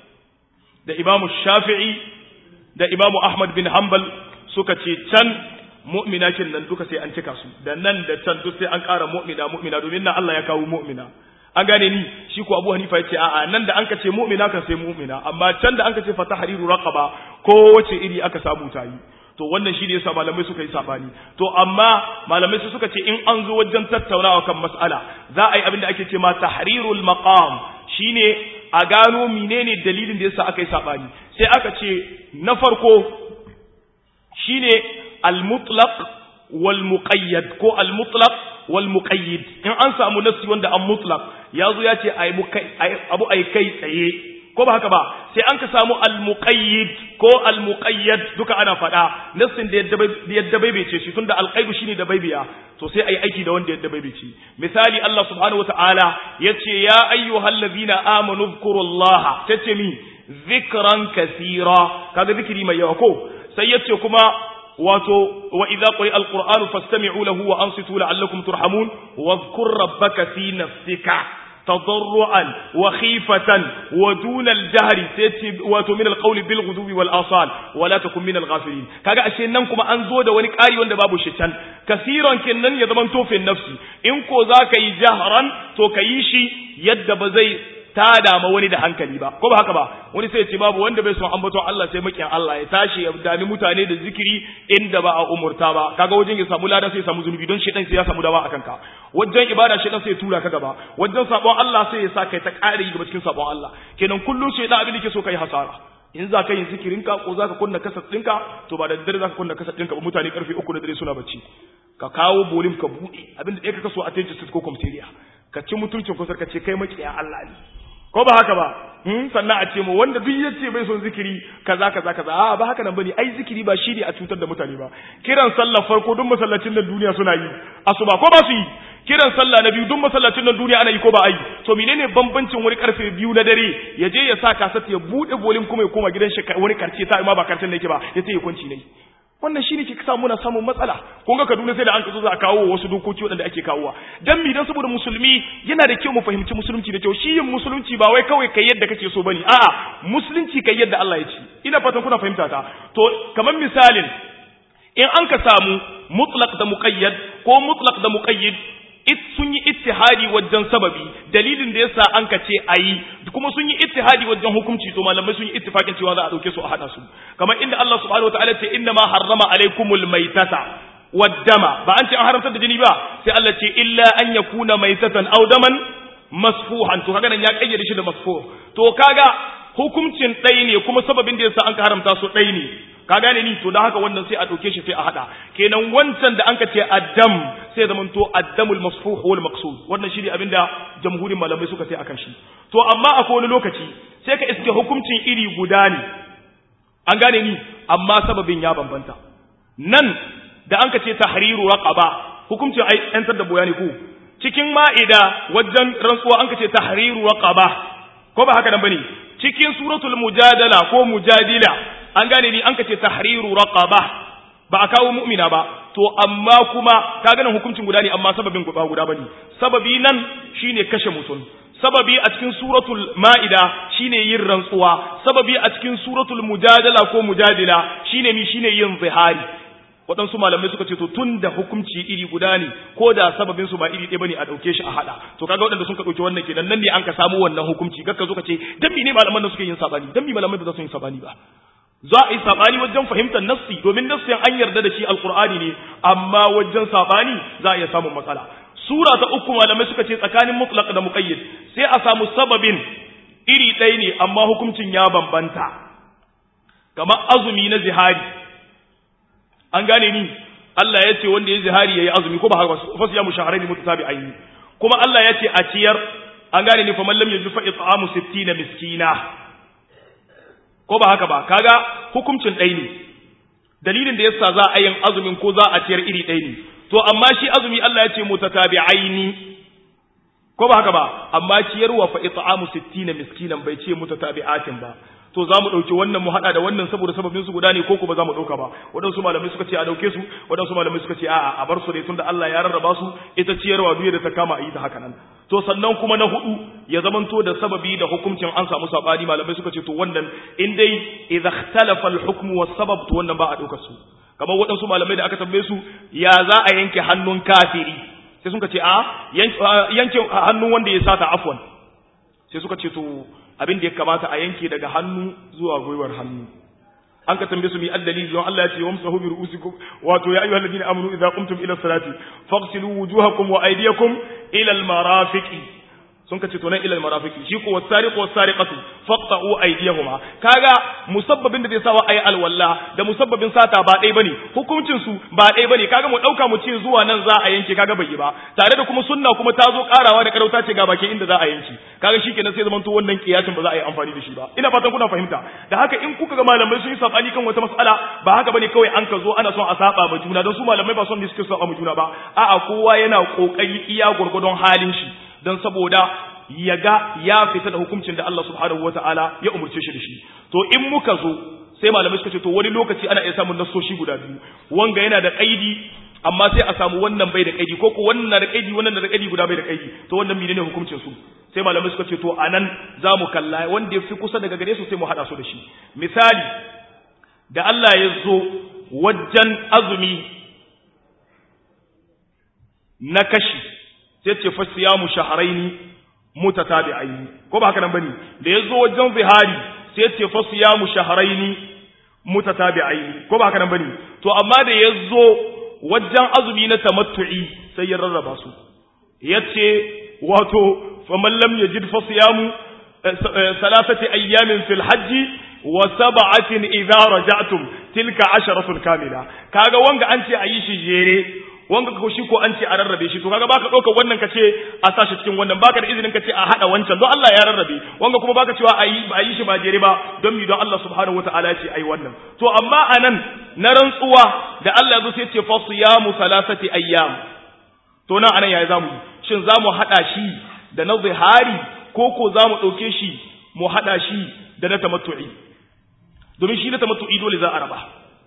da imamu shafi'i da imamu ahmad bin hanbal suka ce can mu'mina kin nan duka sai an cika su da nan da can duk sai an ƙara mu'mina mu'mina domin nan Allah ya kawo mu'mina an gane ni shi ko Abu Hanifa yace a'a nan da an ka ce mu'mina kan sai mu'mina amma can da an ka ce fatahriru raqaba ko wace iri aka samu ta yi to wannan shi ne yasa malamai suka yi sabani to amma malamai su suka ce in an zo wajen tattaunawa kan mas'ala za a yi abin da ake ce ma tahrirul maqam shine a gano menene dalilin da yasa aka yi sabani sai aka ce na farko shine al-mutlaq wal muqayyad ko al-mutlaq wal muqayyid in an samu nafsi wanda an mutlaq yazo ya ce abu ai kai tsaye ko ba haka ba sai an ka samu al-muqayyid ko al-muqayyad duka ana faɗa nassin da yadda bai bai ce shi tunda al-qaidu shine da bai biya to sai ayi aiki da wanda yadda bai bai ce misali Allah subhanahu wataala yace ya ayyuhallazina amanu dhkurullaha tace mi zikran kaseera kaga zikiri mai yawa ko sai yace kuma wato wa idza quri'a al-qur'anu fastami'u lahu wa ansitu la'allakum turhamun wa dhkur rabbaka fi nafsika تضرعا وخيفة ودون الجهر wato min alqawli bil ghudubi wal asal wala takun min al ghafilin kaga ashe nan kuma an zo da wani ƙari wanda babu shi can kasiran kinnan ya zaman tofin nafsi in ko zaka yi jahran to ka yi shi yadda ba zai tada ma wani da hankali ba ko ba haka ba wani sai ce babu wanda bai son ambaton Allah sai makiyan Allah ya tashi ya dami mutane da zikiri inda ba a umurta ba kaga wajen ya samu lada sai ya samu zunubi don shedan sai ya samu dawa akan ka wajen ibada shedan sai ya tura ka gaba wajen sabon Allah sai ya sa kai ta ƙara yi gaba cikin sabon Allah kenan kullum shedan abin da ke so kai hasara in za ka yi zikirinka ko za ka kunna kasat ɗinka to ba da daddare za ka kunna kasat ɗinka ba mutane karfe uku na dare suna bacci ka kawo bolim ka buɗe abinda ɗaya ka kaso a tension ko comteria ka ci mutuncin kusur ka ce kai makiya Allah ne ko ba haka ba hmm sannan a ce mu wanda duk yace bai son zikiri kaza kaza kaza a ba haka nan bane ai zikiri ba shi ne a cutar da mutane ba kiran sallar farko duk masallacin nan duniya suna yi asuba ko ba su yi kiran sallah na biyu duk masallacin nan duniya ana yi ko ba ai to menene bambancin wani karfe biyu na dare ya je ya sa kasat ya bude bolin kuma ya koma gidan shi wani karce ta ma ba karcen da yake ba ya ce ya kwanci ne wannan shine ke sa muna samun matsala kun ga Kaduna sai da an kaso za a kawo wasu dokoki waɗanda ake kawowa dan mi dan saboda musulmi yana da kyau mu fahimci musulunci da kyau shi yin musulunci ba wai kawai kai yadda kake so bane a'a musulunci kai yadda Allah ya ci ina fatan kuna fahimta ta to kamar misalin in an ka samu mutlaq da muqayyad ko mutlaq da muqayyid it sun yi ittihadi wajen sababi dalilin da yasa an ka ce ayi kuma sun yi ittihadi wajen hukunci to malamai sun yi ittifakin cewa za a dauke su a hada su kamar inda Allah subhanahu wataala ce inna ma harrama alaikumul maitata waddama ba an ce an haramta da jini ba sai Allah ce illa an yakuna maitatan aw daman masfuhan to kaga nan ya kayyade shi da masfuh to kaga hukuncin ɗaya ne kuma sababin da yasa an ka haramta su ɗaya ne ka gane ni to da haka wannan sai a ɗauke shi sai a haɗa kenan wancan da an ka ce addam sai zaman to addamul masfuh wal maqsud wannan shi ne abin da jamhurin malamai suka sai akan shi to amma akwai wani lokaci sai ka iske hukuncin iri guda ne an gane ni amma sababin ya bambanta nan da an ka ce tahriru raqaba hukuncin ai yantar da boyani ku cikin ma'ida wajen rantsuwa an ka ce tahriru raqaba ko ba haka nan bane cikin suratul mujadala ko mujadila an gane ni an ka ce tahriru raqaba ba a kawo mu'mina ba to amma kuma ka ganin hukuncin guda ne amma sababin guda guda bane sababi nan shine kashe mutum sababi a cikin suratul ma'ida shine yin rantsuwa sababi a cikin suratul mujadala ko mujadila shine mi shine yin zihari waɗansu malamai suka ce to tun da hukunci iri guda ne ko da sababin su ba iri ɗaya bane a ɗauke shi a haɗa to kaga waɗanda sun ka ɗauki wannan kenan nan ne an ka samu wannan hukunci gakka zo ka ce dan ne malaman nan suke yin sabani dan malamai ba za su yin sabani ba za a yi sabani wajen fahimtar nassi domin nassin an yarda da shi alqur'ani ne amma wajen sabani za a iya samun matsala sura ta uku malamai suka ce tsakanin mutlaq da muqayyid sai a samu sababin iri ɗaya ne amma hukuncin ya bambanta kamar azumi na zihari an gane ni Allah ya ce wanda ya zihari yayi azumi ko ba haka fa siyamu shahrayn mutatabi'ain kuma Allah ya ce a ciyar an gane ni fa man lam yajid fa it'amu 60 miskina ko ba haka ba kaga hukuncin ɗaya ne dalilin da yasa za a yin azumin ko za a ciyar iri ɗaya ne to amma shi azumi Allah ya ce mutatabi'aini ko ba haka ba amma ciyarwa fa it'amu 60 miskinan bai ce mutatabi'atin ba to za mu ɗauki wannan mu haɗa da wannan saboda sababin su guda ne ko ko ba za mu ɗauka ba waɗansu malamai suka ce a ɗauke su waɗansu malamai suka ce a'a a bar su ne tunda Allah ya rarraba su ita ciyarwa duk da ta kama a yi ta haka nan to sannan kuma na hudu ya zamanto da sababi da hukuncin an samu sabani malamai suka ce to wannan in dai idza ikhtalafa al-hukmu was-sabab to wannan ba a ɗaukar su kamar waɗansu malamai da aka tambaye su ya za a yanke hannun kafiri sai suka ce a yanke hannun wanda ya sata afwan sai suka ce to abin da ya kamata a yanke daga hannu zuwa gwiwar hannu an ka tambaye su mi addalili don Allah ya ce wamsahu bi ru'usikum wato ya ayyuhal ladina amanu idza qumtum ila salati faghsilu wujuhakum wa aydiyakum ila al marafiqi sun ka ce to nan ila al marafiqi shi ko wasariqu wasariqatu faqta'u aydiyahuma kaga musabbabin da zai sawa ayi alwalla da musabbabin sata ba dai bane hukuncin su ba dai bane kaga mu dauka mu ce zuwa nan za a yanke kaga bai yi ba tare da kuma sunna kuma ta zo karawa da karauta ce ga bakin inda za a yanke kaga shikenan sai zaman to wannan kiyasin ba za a yi amfani da shi ba ina fatan kuna fahimta da haka in kuka ga malamai sun yi sabani kan wata mas'ala ba haka bane kawai an ka zo ana son a saba ma juna don su malamai ba son da suke saba ma juna ba a'a kowa yana kokari iya gurgurdon halin shi don saboda ya ga ya fita da hukuncin da Allah subhanahu wataala ya umurce shi da shi to in muka zo sai malamai suka ce to wani lokaci ana iya samun nasoshi guda biyu wanga yana da kaidi amma sai a samu wannan bai da kaidi ko ko wannan da kaidi wannan da kaidi guda bai da kaidi to wannan menene hukuncin su sai malamai suka ce to anan zamu kalla wanda ya fi kusa daga gare su sai mu hada su da shi misali da Allah ya zo wajen azumi na kashi sai ce fa siyamu shahrayn mutatabi'ain ko ba haka nan bane da yazo wajen zihari sai ce fa siyamu shahrayn mutatabi'ain ko ba haka nan bane to amma da yazo wajen azumi na tamattu'i sai ya rarraba su yace wato faman lam yajid fa siyamu salasati ayyamin fil hajji wa sab'atin idza raja'tum tilka asharatun kamila kaga wanga an ce ayi shi jere wanga ko shi ko an ce a rarrabe shi to kaga baka dauka wannan kace a sashi cikin wannan baka da izinin kace a hada wancan don Allah ya rarrabe wanga kuma baka cewa ayi ba ayi shi ba jere ba don mi don Allah subhanahu wataala ya ce ayi wannan to amma anan na rantsuwa da Allah zo sai ya ce fa siyamu salasati ayyam to nan anan yayi zamu shin zamu hada shi da na zihari ko ko zamu dauke shi mu hada shi da na tamattu'i domin shi na tamattu'i dole za a raba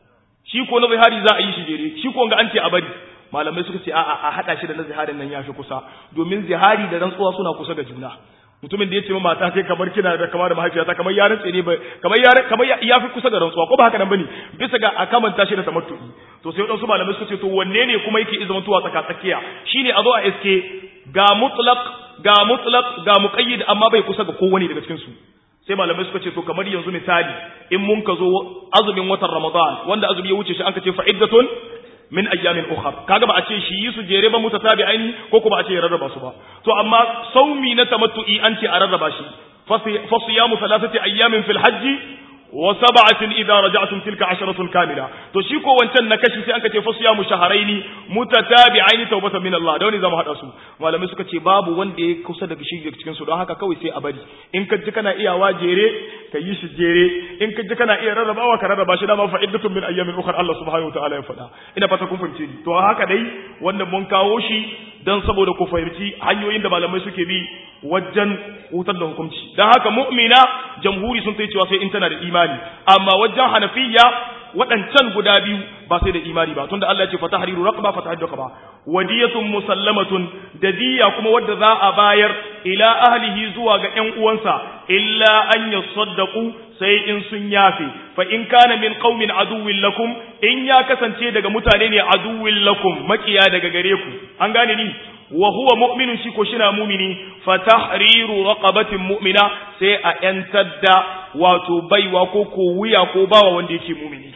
shi ko na zihari za a yi shi jere shi ko ga an ce a bari malamai suka ce a'a a hada shi da na ziharin nan yafi kusa domin zihari da rantsuwa suna kusa da juna mutumin da ya ce ma mata kai kamar kina da kamar da mahaifiyata kamar ya rantse ne kamar ya kamar ya fi kusa da rantsuwa ko ba haka nan bane bisa ga a kamanta shi da tamattu'i to sai wadansu malamai suka ce to wanne ne kuma yake izama tuwa tsaka tsakiya shine a zo a iske ga mutlaq ga mutlaq ga muqayyid amma bai kusa ga kowane daga cikin su sai malamai suka ce to kamar yanzu misali in mun ka zo azumin watan Ramadan wanda azumi ya wuce shi an ka ce fa'iddatun min ayyamin ukhra kaga ba a ce shi yi su jere ba mutatabi'aini ko kuma a ce ya rarraba su ba to amma saumi na tamattu'i an ce a rarraba shi fa siyamu thalathati ayyamin fil hajji wa sab'atin idza raja'tum tilka asharatun kamila to shi ko wancan na kashi sai anka ce fa siyamu shahrayn mutatabi'aini tawbatan min Allah da wani zamu hada su malamai suka ce babu wanda ya kusa daga shi cikin su don haka kawai sai a bari in ka ji kana iyawa jere ka yi shi jere in ka ji kana iya rarrabawa ka rarraba shi dama fa'iddatun min ayyamin ukhra Allah subhanahu wa ta'ala ya faɗa ina fata kun fahimce ni to haka dai wannan mun kawo shi dan saboda ku fahimci hanyoyin da malamai suke bi wajen hutar da hukunci dan haka mu'mina jamhuri sun tai cewa sai in tana da imani amma wajen hanafiya waɗancan guda biyu ba sai da imani ba tunda Allah ya ce fatahriru raqaba fatahaddu ba wadiyatun musallamatun da diya kuma wadda za a bayar ila ahlihi zuwa ga ƴan uwansa illa an yasaddaqu sai in sun yafe fa in kana min qaumin aduwwin lakum in ya kasance daga mutane ne aduwwin lakum makiya daga gare ku an gane ni wa huwa mu'minun shi ko shina mu'mini fa tahriru raqabatin mu'mina sai a yantar da wato baiwa ko ko wuya ko bawa wanda yake mu'mini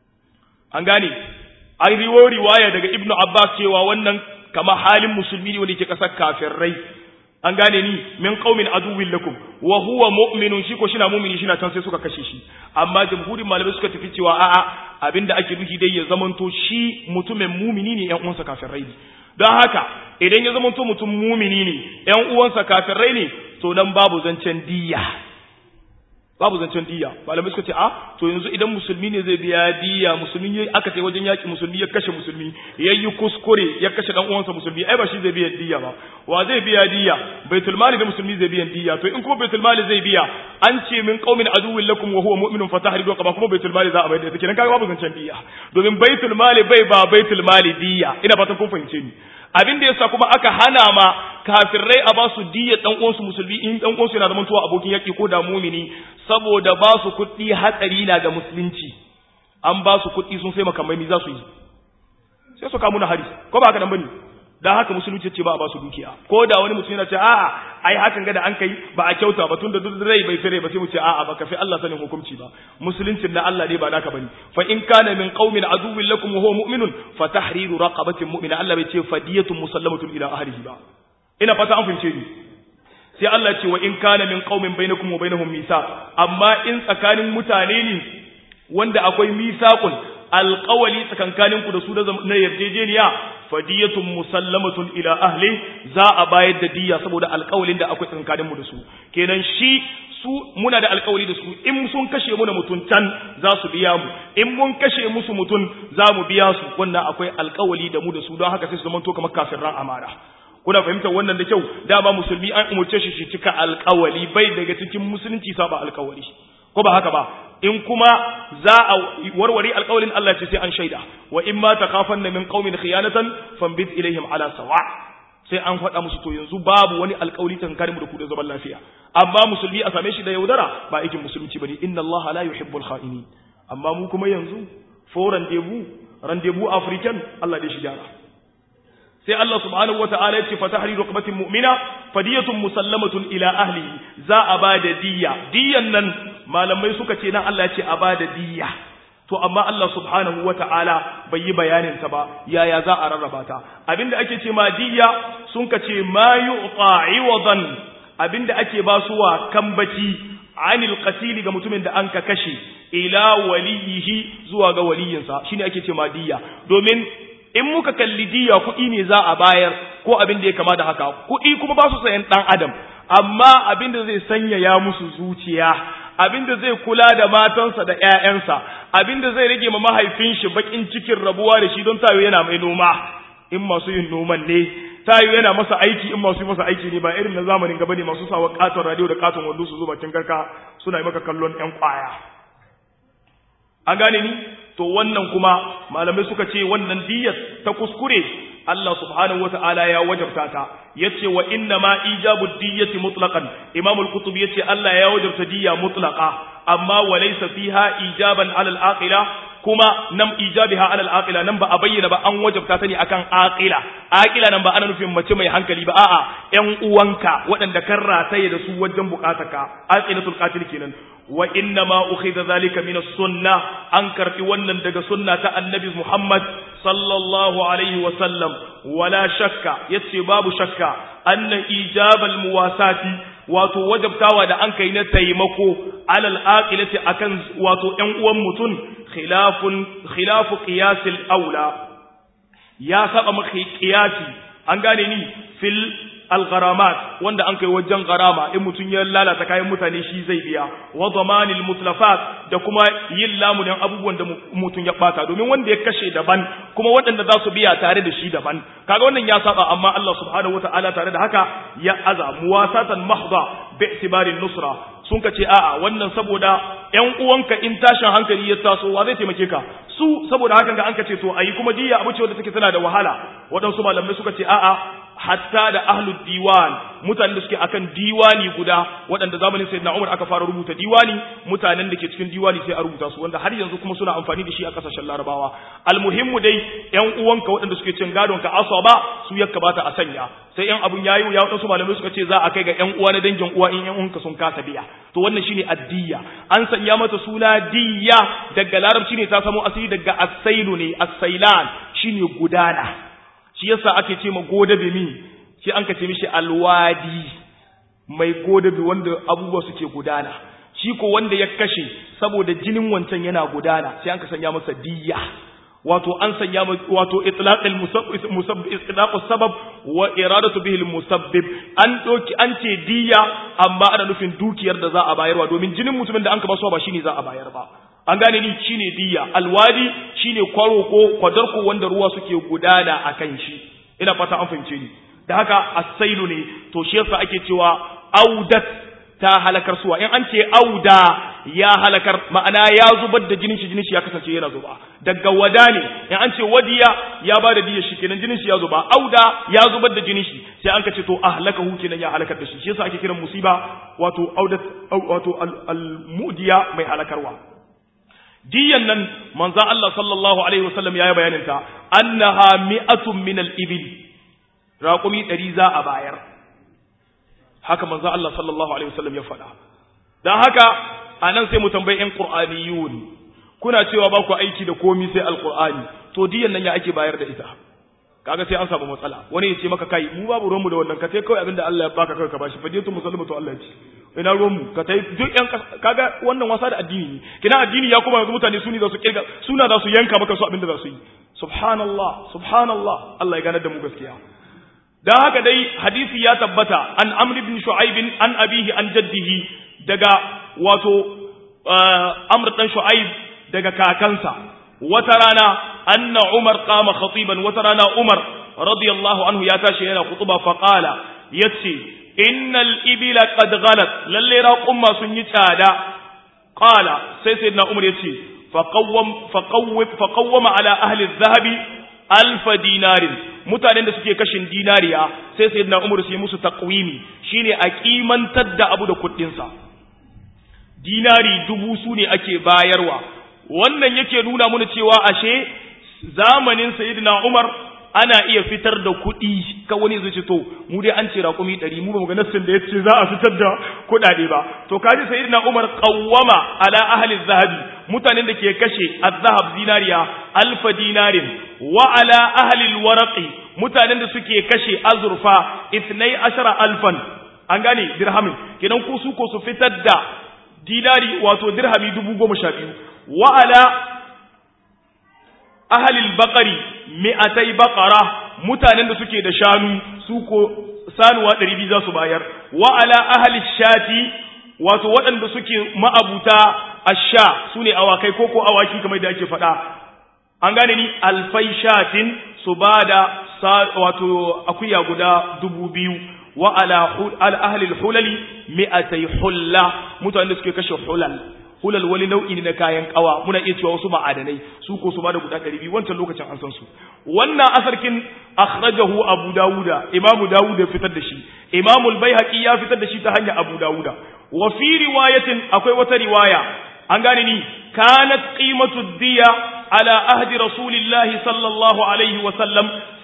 an gane an riwo riwaya daga ibnu abbas cewa wannan kama halin musulmi ne wanda yake kasar kafirai an gane ni min qaumin aduwwin lakum wa huwa mu'minun shi ko shina mu'mini shina can sai suka kashe shi amma jamhurin malamai suka tafi cewa a'a abinda ake nufi dai ya zamanto shi mutumin mu'mini ne yan uwansa kafirai ne don haka idan ya zamanto mutum mu'mini ne yan uwansa kafirai ne to nan babu zancen diyya babu zancen diya malamai suka ce a to yanzu idan musulmi ne zai biya diya musulmi ya aka ce wajen yaki musulmi ya kashe musulmi ya yi kuskure ya kashe dan uwansa musulmi ai ba shi zai biya diya ba wa zai biya diya baitul mali da musulmi zai biya diya to in kuma baitul mali zai biya an ce min qaumin aduwwin lakum wa huwa mu'minun fatahridu qaba kuma baitul mali za a bayar da take nan kaga babu zancen diya domin baitul mali bai ba baitul mali diya ina fatan kun fahimce ni abin da yasa kuma aka hana ma kafirai a ba su diya dan uwansu musulmi in dan uwansu yana zaman tuwa abokin yaki ko da mumini saboda ba su kuɗi hatsari na ga musulunci an ba su kuɗi sun sai makamai mi za su yi sai su kamu na hari ko ba haka nan bane dan haka musulunci ce ba a ba su dukiya ko da wani mutum yana ce a'a ai hakan ga da an kai ba a kyauta ba tunda duk rai bai fere ba sai mu ce a'a ba ka fi Allah sanin hukunci ba musuluncin na Allah ne ba naka bane fa in kana min qaumin aduwwin lakum wa huwa mu'minun fa tahriru raqabatin mu'mina Allah bai ce fadiyatun musallamatun ila ahlihi ba ina fata an fahimce ni sai Allah ce wa in kana min qaumin bainakum wa bainahum misaq amma in tsakanin mutane ne wanda akwai misaqun alqawli tsakankanin ku da su na yarjejeniya fadiyatun musallamatun ila ahli za a bayar da diya saboda alqawlin da akwai tsakankanin mu da su kenan shi su muna da alkawari da su in sun kashe mu da mutun can za su biya mu in mun kashe musu mutun za mu biya su wannan akwai alkawari da mu da su don haka sai su zama to kamar kafirran amara kuna fahimtar wannan da kyau dama musulmi an umurce shi shi cika alkawali bai daga cikin musulunci saba alkawali ko ba haka ba in kuma za a warware alkawalin Allah ce sai an shaida wa in ma takhafanna min qaumin khiyanatan fambid ilaihim ala sawa sai an faɗa musu to yanzu babu wani alkawali tankarin mu da ku da zaman lafiya amma musulmi a same shi da yaudara ba aikin musulunci bane inna Allah la yuhibbul kha'inin amma mu kuma yanzu foran debu randebu african Allah dai shi gyara sai Allah subhanahu wataala ya ce fa tahriru raqabatin mu'mina fadiyatun musallamatun ila ahlihi za a ba da diyya diyyan nan malamai suka ce nan Allah ya ce a ba da diyya to amma Allah subhanahu wataala bai yi bayanin ta ba yaya za a rarraba ta abinda ake ce ma diyya sun ka ce ma yu'ta iwadan abinda ake ba su wa kambaci anil qatil ga mutumin da an ka kashe ila waliyihi zuwa ga waliyinsa shine ake ce ma diyya domin in muka kalli diya kuɗi ne za a bayar ko abin da ya kama da haka kuɗi kuma ba su sayan ɗan adam amma abin da zai sanyaya musu zuciya abin da zai kula da matansa da ƴaƴansa abin da zai rage ma mahaifin shi bakin cikin rabuwa da shi don tayo yana mai noma in masu yin noman ne tayo yana masa aiki in masu yi masa aiki ne ba irin na zamanin gaba ne masu sawa katon radio da katon wando su zo bakin garka suna yi maka kallon ƴan kwaya an gane ni to wannan kuma malamai suka ce wannan diyyar ta kuskure Allah subhanahu wata'ala ya wajabta ta yace wa inna ma ijabu diyyati mutlaqan Imam al-Qutb yace Allah ya wajabta diyya mutlaqa amma walaysa fiha ijaban 'ala al-aqila kuma nan ijabiha 'ala al-aqila nan ba a bayyana ba an wajabta ta ne akan aqila aqila nan ba ana nufin mace mai hankali ba a'a ƴan uwanka waɗanda kan rataye da su wajen bukatarka aqilatul qatil kenan wa inna ma ukhidha zalika min as-sunnah an karbi wannan daga sunna ta annabi Muhammad sallallahu alaihi wa sallam wala shakka yace babu shakka anna ijabal muwasati wato wajabtawa da an kai na taimako alal aqilati akan wato ƴan uwan mutun khilafun khilafu qiyasil aula ya saba maka qiyasi an gane ni fil al-gharamat wanda an kai wajen garama in mutun ya lalata kayan mutane shi zai biya wa zamanil mutlafat da kuma yin lamunin abubuwan da mutun ya bata domin wanda ya kashe daban kuma waɗanda za su biya tare da shi daban kaga wannan ya saba amma Allah subhanahu wataala tare da haka ya aza muwasatan mahdha bi i'tibarin nusra sun ka ce a'a wannan saboda ƴan uwanka in tashin hankali ya taso wa zai taimake ka su saboda hakan ga an ka ce to ayi kuma diya abu ce wanda take tana da wahala waɗansu malamai suka ce a'a hatta da ahlud diwan mutanen da suke akan diwani guda waɗanda zamanin sayyidina Umar aka fara rubuta diwani mutanen da ke cikin diwani sai a rubuta su wanda har yanzu kuma suna amfani da shi a kasashen Larabawa almuhimmu dai ƴan uwanka waɗanda suke cin gadon ka asaba su ya kamata a sanya sai ƴan abun yayi ya waɗansu malamai suka ce za a kai ga ƴan uwa na dangin uwa in ƴan uwanka sun kasa biya to wannan shine addiya an sanya mata suna diya daga larabci ne ta samo asali daga asailu ne asailan shine gudana shi yasa ake ce ma godabe mi shi an ka ce mishi alwadi mai godabe wanda abubuwa suke gudana shi ko wanda ya kashe saboda jinin wancan yana gudana sai an ka sanya masa diyya wato an sanya wato itlaqul musabbib itlaqus sabab wa iradatu bihi musabbib an doki an ce diyya amma ana nufin dukiyar da za a bayarwa domin jinin mutumin da an ka basu ba shine za a bayar ba an gane ni shine diyya alwadi shine kwaro ko kwadarko wanda ruwa suke gudana akan shi ina fata an fahimce ni da haka asailu ne to shi yasa ake cewa audat ta halakar suwa in an ce auda ya halakar ma'ana ya zubar da jinin shi jinin shi ya kasance yana zuba daga wada ne in an ce wadiya ya ba da diyar shi kenan jinin shi ya zuba auda ya zubar da jinin shi sai an ka ce to ahlakahu kenan ya halakar da shi shi yasa ake kiran musiba wato audat wato al-mudiya mai halakarwa diyan nan manzan Allah sallallahu Alaihi wasallam ya yi bayaninta, annaha mi'atun min al-ibil raƙumi ɗari za a bayar. Haka manzan Allah sallallahu Alaihi wasallam ya faɗa. Don haka, a nan sai mu tambayi ‘yan ƙur'aniyun, kuna cewa ba ku aiki da komi sai al-ƙur'ani, to diyan nan ya ake bayar da ita. kaga sai an samu matsala wani ya ce maka kai mu babu ruwanmu da wannan ka sai kawai abinda Allah ya baka kawai ka bashi fadiyatu musallama to Allah ya ce ina ruwanmu ka tai duk yan kaga wannan wasa da addini ne kina addini ya kuma yanzu mutane suni za su kirga suna za su yanka maka su abinda za su yi subhanallah subhanallah Allah ya ganar da mu gaskiya dan haka dai hadisi ya tabbata an amr ibn shu'aib an abihi an jaddihi daga wato amr dan shu'aib daga kakansa wata rana anna umar qama khatiban wata rana umar radiyallahu anhu ya tashi yana khutuba fa qala yace innal ibila qad ghalat lalle raqumma sun yi tsada qala sai sayyidina umar yace fa qawwam fa qawwif fa qawwama ala ahli adh-dhahabi alf dinarin mutanen da suke kashin dinariya sai sayyidina umar sai musu taqwimi shine a kimantar da abu da kuɗin sa dinari dubu su ne ake bayarwa wannan yake nuna mana cewa ashe zamanin sayyidina Umar ana iya fitar da kuɗi ka wani zai ce to mu dai an ce raƙumi ɗari mu ba mu ga nassin da ya ce za a fitar da kuɗaɗe ba to kaji sayyidina Umar qawwama ala ahli zahabi mutanen da ke kashe az-zahab zinariya alfa dinarin wa ala ahli al-waraqi mutanen da suke kashe azurfa ithnai ashara alfan an gane dirhamin kenan ku su ko su fitar da dinari wato dirhami dubu goma sha biyu wa ala ahalil bakari mi'atai bakara mutanen da suke da shanu su ko sanuwa ɗari biyu za su bayar wa ala ahalil shati wato waɗanda suke ma'abuta asha su ne awakai ko ko awaki kamar da ake faɗa an gane ni alfai shatin su ba da wato akuya guda dubu biyu wa ala ahalil hulali mi'atai hulla mutanen da suke kashe hulal hulal wani nau'i ne na kayan kawa muna iya cewa wasu ma'adanai su ko su bada guda ɗari biyu wancan lokacin an san su wannan asarkin akhrajahu abu dawuda imamu dawud ya fitar da shi imamu al-baihaqi ya fitar da shi ta hanyar abu dawuda wa fi riwayatin akwai wata riwaya an gane ni kanat qimatu diya ala ahdi rasulillahi sallallahu alaihi wa sallam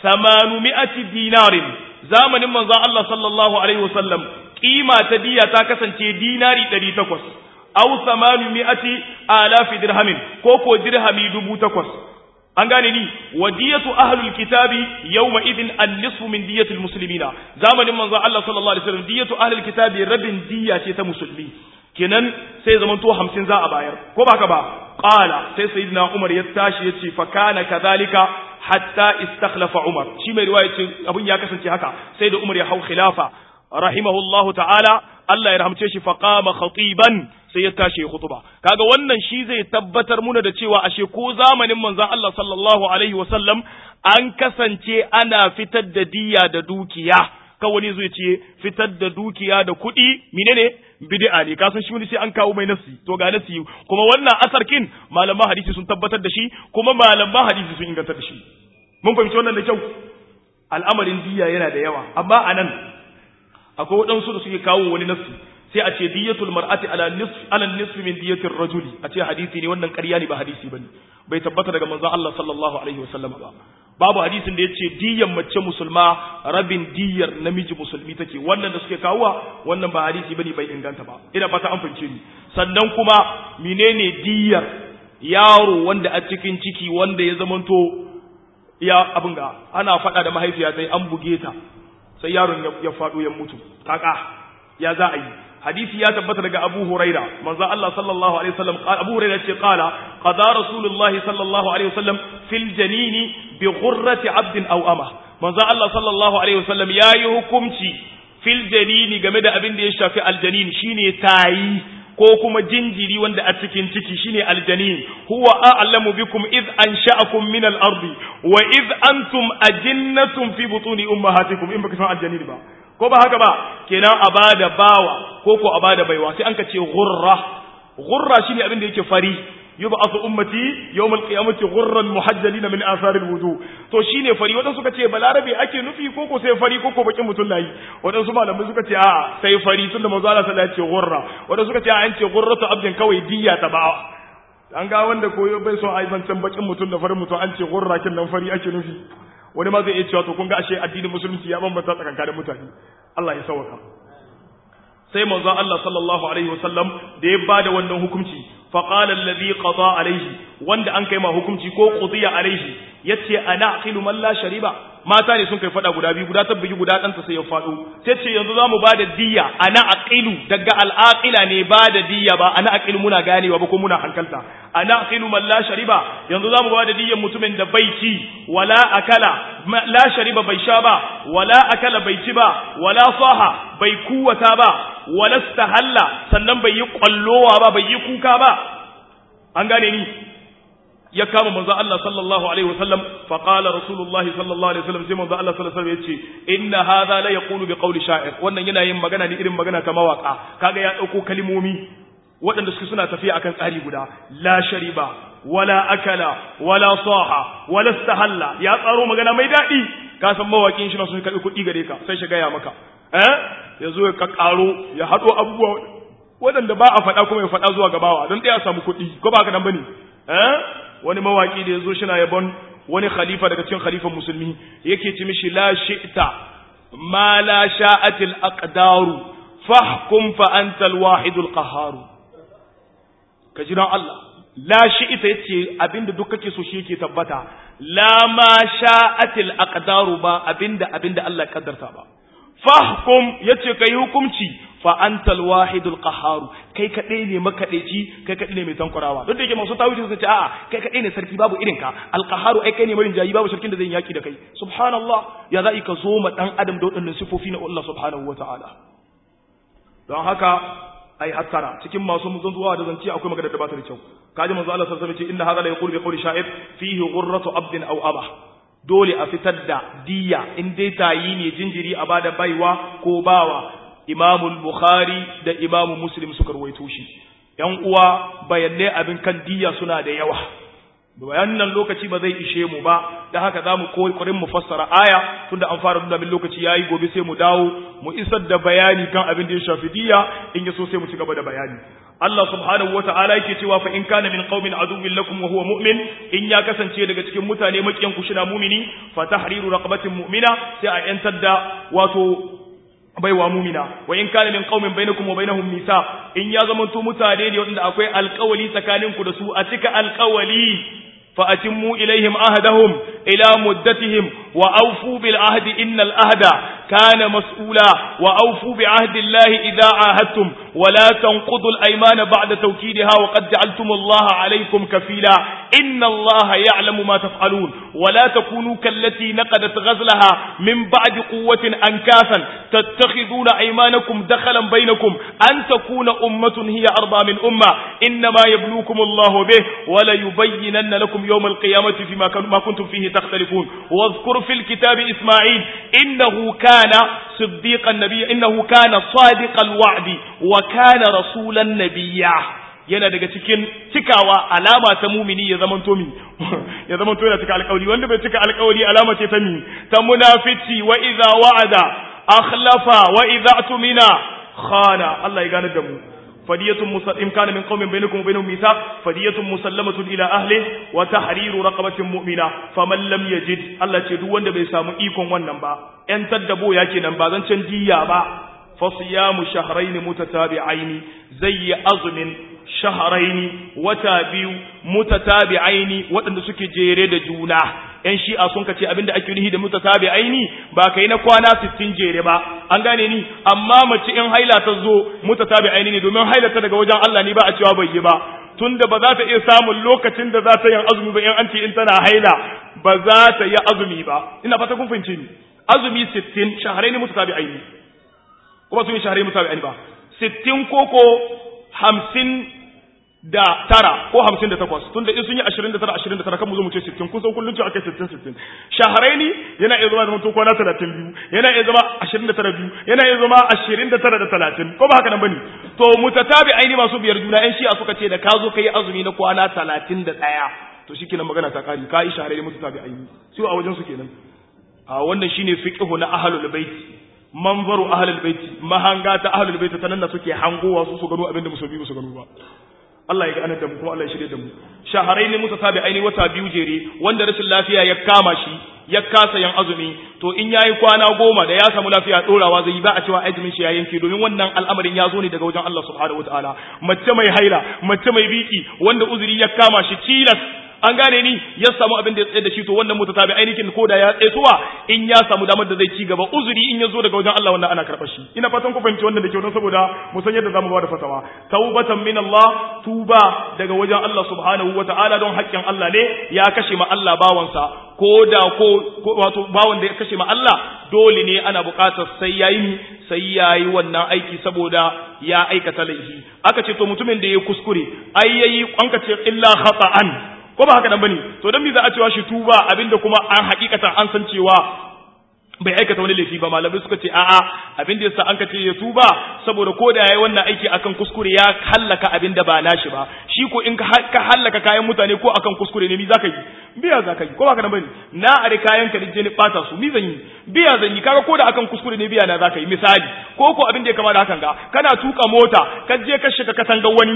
800 dinarin zamanin manzon Allah sallallahu alaihi wa sallam kima ta diya ta kasance dinari 800 aw samanu mi'ati alafi dirhamin ko ko dirhami dubu takwas an gane ni wadiyatu ahlul kitabi yawma idin an-nisfu min diyatil muslimina zamanin manzo Allah sallallahu alaihi wasallam diyatu ahlul kitabi rabin diya ce ta musulmi kenan sai zaman to 50 za a bayar ko baka ba qala sai sayyidina Umar ya tashi yace fa kana kadhalika hatta istakhlafa Umar shi mai riwaya ce abun ya kasance haka sai da Umar ya hau khilafa rahimahullahu ta'ala Allah ya rahamce shi faqama khatiban sai ya tashi ya khutuba kaga wannan shi zai tabbatar muna da cewa ashe ko zamanin manzon Allah sallallahu alaihi wasallam an kasance ana fitar da diya da dukiya ka wani zai ce fitar da dukiya da kuɗi menene bid'a ne kasan shi wani sai an kawo mai nasi to ga nasi kuma wannan asarkin malaman hadisi sun tabbatar da shi kuma malaman hadisi sun ingantar da shi mun fahimci wannan da kyau al'amarin diya yana da yawa amma anan akwai waɗansu da suke kawo wani nasi sai a ce diyatul mar'ati ala nisf ala nisf min diyatir rajuli a ce hadisi ne wannan ƙarya ne ba hadisi bane bai tabbata daga manzon Allah sallallahu alaihi wasallam ba babu hadisin da yace diyan mace musulma rabin diyar namiji musulmi take wannan da suke kawowa wannan ba hadisi bane bai inganta ba ina fata an fahimce ni sannan kuma menene diyar yaro wanda a cikin ciki wanda ya zamanto ya abin ga ana faɗa da mahaifiya sai an buge ta sai yaron ya faɗo ya mutu kaka ya za a yi hadisi ya tabbata daga Abu Huraira manzo Allah sallallahu alaihi wasallam Abu Huraira ce qala qada Rasulullah sallallahu alaihi wasallam fil janini bi ghurrati abdin aw ama manzo Allah sallallahu alaihi wasallam yayi hukunci fil janini game da abin da ya shafi aljanin shine tayi ko kuma jinjiri wanda a cikin ciki shine aljanin huwa a'lamu bikum id ansha'akum min al-ardi wa id antum ajinnatun fi butuni ummahatikum in baka san aljanin ba ko ba haka ba kenan a bada bawa ko ko a bada baiwa sai an ka ce ghurra ghurra shine abin da yake fari yub'athu ummati yawm al-qiyamati ghurran muhajjalin min athar al-wudu to shine fari wadan suka ce balarabe ake nufi ko ko sai fari ko ko bakin mutun layi wadan su malamai suka ce a sai fari tunda manzo Allah sallallahu alaihi wasallam ya ce ghurra wadan suka ce a an ce ghurratu abdin kawai diya ta ba an ga wanda koyo bai so a yi zancen bakin mutum da farin mutum an ce ghurra kin nan fari ake nufi wani ma zai iya cewa to kun ga ashe addinin musulunci ya bambanta tsakankanin mutane Allah ya sauka sai manzo Allah sallallahu alaihi wasallam da ya bada wannan hukunci fa qala alladhi qada alaihi wanda an kai ma hukunci ko qudiya alaihi yace ana aqilu man la shariba mata ne sun kai fada guda biyu guda tabbigi guda ɗanta sai ya faɗo sai ce yanzu za mu ba da diya ana aqilu daga al'aqila ne ba da diya ba ana aqilu muna ganewa ba ko muna hankalta ana aqilu man la shariba yanzu za mu ba da diyan mutumin da bai ci wala akala la shariba bai sha ba wala akala bai ci ba wala saha bai kuwata ba wala stahalla sannan bai yi kwallowa ba bai yi kuka ba an gane ni ya kama manzo Allah sallallahu alaihi wasallam fa qala rasulullahi sallallahu alaihi wasallam sai manzo Allah sallallahu alaihi wasallam yace inna hadha la yaqulu bi qawli sha'ir wannan yana yin magana ne irin magana ta mawaka kaga ya dauko kalmomi waɗanda suke suna tafiya akan tsari guda la shariba wala akala wala saha wala istahalla ya tsaro magana mai daɗi ka san mawakin shi na sun karɓi kuɗi gare ka sai shi gaya maka eh ya zo ka ƙaro ya haɗo abubuwa waɗanda ba a faɗa kuma ya faɗa zuwa gabawa don ɗaya samu kuɗi ko ba haka nan bane eh wani mawaki da ya zo shina yabon wani khalifa daga cikin khalifan musulmi yake ci mishi la shi'ta ma la sha'atil aqdaru fahkum fa anta al-wahidul qahhar ka jira Allah la shi'ta yace abinda duk kake so shi yake tabbata la ma sha'atil aqdaru ba abinda abinda Allah ya kaddarta ba fahkum yace kai hukunci fa antal wahidul qahhar kai kadai ne makadaici kai kadai ne mai tankurawa duk da yake masu tawili suka ce a'a kai kadai ne sarki babu irin ka al qahhar ai kai ne marin jayi babu sarkin da zai yaki da kai subhanallah ya za'i ka zo ma dan adam da wadannan sifofi na Allah subhanahu wataala don haka ai hattara cikin masu muzan zuwa da zance akwai magana da ba ta da kyau kaji manzo Allah sallallahu alaihi wasallam ce inna hadha la yaqulu bi qawli sha'ir fihi ghurratu abdin aw abah dole a fitar da diya in dai tayi ne jinjiri a bada baiwa ko bawa imamul bukhari da imamu muslim suka rawaito shi yan uwa bayanai abin kan diya suna da yawa bayanan lokaci ba zai ishe mu ba da haka za mu kokarin mu fassara aya tunda an fara nuna min lokaci yayi gobe sai mu dawo mu isar da bayani kan abin da ya shafi diya in yaso sai mu ci gaba da bayani Allah subhanahu wata'ala yake cewa fa in kana min qaumin aduwwin lakum wa huwa mu'min in ya kasance daga cikin mutane makiyan ku shina mu'mini fa tahriru raqabatin mu'mina sai a yantar da wato baiwa mumina wa in kana min qaumin bainakum wa bainahum misa in ya zama to mutane ne wanda akwai alƙawali tsakaninku da su a cika alƙawali fa atimmu ilaihim ahdahum ila muddatihim wa awfu bil ahdi innal ahda kana mas'ula wa awfu bi ahdi allahi idha ahadtum wa la tanqudu al aymana ba'da tawkidiha wa qad ja'altum allaha alaykum kafila inna allaha ya'lamu ma taf'alun wa la takunu kallati naqadat ghazlaha min ba'di quwwatin ankasan تتخذون أيمانكم دخلا بينكم أن تكون أمة هي أربى من أمة إنما يبلوكم الله به ولا يبينن لكم يوم القيامة فيما ما كنتم فيه تختلفون واذكر في الكتاب إسماعيل إنه كان صديق النبي إنه كان صادق الوعد وكان رسولا نبيا yana daga cikin cikawa alama ta mumini ya zaman tomi ya zaman to yana cika alƙawari wanda bai cika alƙawari alama ce ta mi ta munafici wa idza wa'ada akhlafa wa idza tumina khana Allah ya gane da mu fadiyatun musallim kana min qaumin bainakum wa bainahum mithaq fadiyatun musallamatun ila ahli wa tahriru raqabatin mu'mina faman lam yajid Allah ce duk wanda bai samu ikon wannan ba yan taddabo ya kenan ba zan can diya ba fa siyamu shahrayn mutatabi'aini zai azumin shahrayn wata biyu mutatabi'aini waɗanda suke jere da juna ‘yan shi'a sun kace abinda ake nuhi da mutatabi aini ba kai na kwana 60 jere ba an gane ni amma mace in haila ta zo mutatabi aini ne domin haila ta daga wajen Allah ne ba a cewa bai yi ba tunda ba za ta iya samun lokacin da za ta yin azumi ba in an ce in tana haila ba za ta yi azumi ba ina fata kun fahimce ni azumi 60 shaharai ne mutatabi aini kuma sun yi shaharai mutatabi aini ba 60 koko 50 da tara ko hamsin da takwas tun da in sun yi ashirin da tara ashirin da tara kan mu zo mu ce sittin kun san kullum ce aka sittin sittin shaharaini yana iya zama zama to kwana talatin biyu yana iya zama ashirin da tara biyu yana iya zama ashirin da tara da talatin ko ba haka nan bane to mutatabi aini masu biyar juna yan shi'a suka ce da ka zo ka yi azumi na kwana talatin da ɗaya to shi kenan magana ta kari ka yi shaharaini mutatabi aini su a wajen su kenan a wannan shine fiqhu na ahlul baiti manzaru ahlul baiti mahanga ta ahlul baiti ta nan da suke hangowa su su gano abinda musulmi su gano ba Allah ya ga da mu kuma Allah ya shirye da mu shaharai ne musa sabi aini wata biyu jere wanda rashin lafiya ya kama shi ya kasa yan azumi to in yayi kwana goma da ya samu lafiya dorawa zai yi ba a cewa azumin shi ya yanke domin wannan al'amarin ya zo ne daga wajen Allah subhanahu wataala mace mai haila mace mai biki wanda uzuri ya kama shi tilas an gane ni ya samu abin da ya tsaye da shi to wannan mutatabi ainihin ko da ya tsaituwa in ya samu damar da zai ci gaba uzuri in ya zo daga wajen Allah wannan ana karɓar shi ina fatan ku fahimci wannan da kyau don saboda mu san yadda zamu ba da fatawa taubatan min Allah tuba daga wajen Allah subhanahu wataala don haƙƙin Allah ne ya kashe ma Allah bawansa ko da ko wato bawan da ya kashe ma Allah dole ne ana buƙatar sai yayi sai yayi wannan aiki saboda ya aikata laifi aka ce to mutumin da ya kuskure ai yayi an ka ce illa khata'an ko ba haka nan bane to dan me za a cewa shi tuba abinda kuma an hakikatan an san cewa bai aikata wani laifi ba malamai suka ce a'a abin da yasa an ka ce ya tuba saboda ko da yayi wannan aiki akan kuskure ya hallaka abin da ba nashi ba shi ko in ka hallaka kayan mutane ko akan kuskure ne mi zaka yi biya zaka yi ko ba ka nan bane na are kayan ka je ni bata su mi zan yi biya zan yi kaga ko da akan kuskure ne biya na zaka yi misali ko ko abin da ya kama da hakan ga kana tuka mota ka je ka shiga katangar wani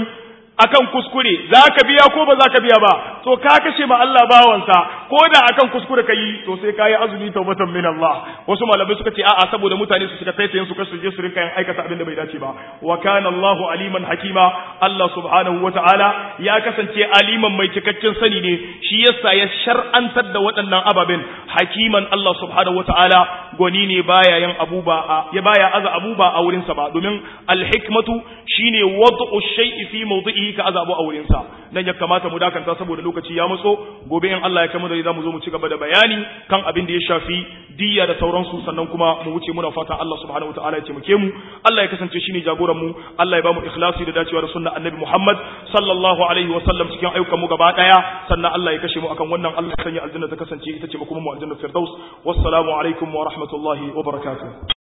akan kuskure za ka biya ko ba za ka biya ba to ka kashe ma Allah bawansa ko da akan kuskure ka yi to sai ka yi azumi taubatan min Allah wasu malamai suka ce a'a saboda mutane su shiga taitayin su kasu je su rinka yin aikata abin da bai dace ba wa kana Allahu aliman hakima Allah subhanahu wata'ala ya kasance aliman mai cikakken sani ne shi yasa ya shar'antar da waɗannan ababen hakiman Allah subhanahu wata'ala gwani ne baya yin abuba ya baya aza abuba a wurin sa ba domin al-hikmatu shine wad'u shay'i fi mawdi'i ka azabu a wurin sa dan ya kamata mu dakanta saboda lokaci ya matso gobe in Allah ya kai mu da zamu zo mu ci gaba da bayani kan abin da ya shafi diyya da sauransu sannan kuma mu wuce muna fatan Allah subhanahu wataala ya taimake mu Allah ya kasance shine jagoran mu Allah ya ba mu ikhlasi da dacewa da sunnar annabi Muhammad sallallahu alaihi wa sallam cikin ayyukan mu gaba daya sannan Allah ya kashe mu akan wannan Allah ya sanya aljanna ta kasance ita ce kuma mu aljanna firdaus wassalamu alaikum wa rahmatullahi wa barakatuh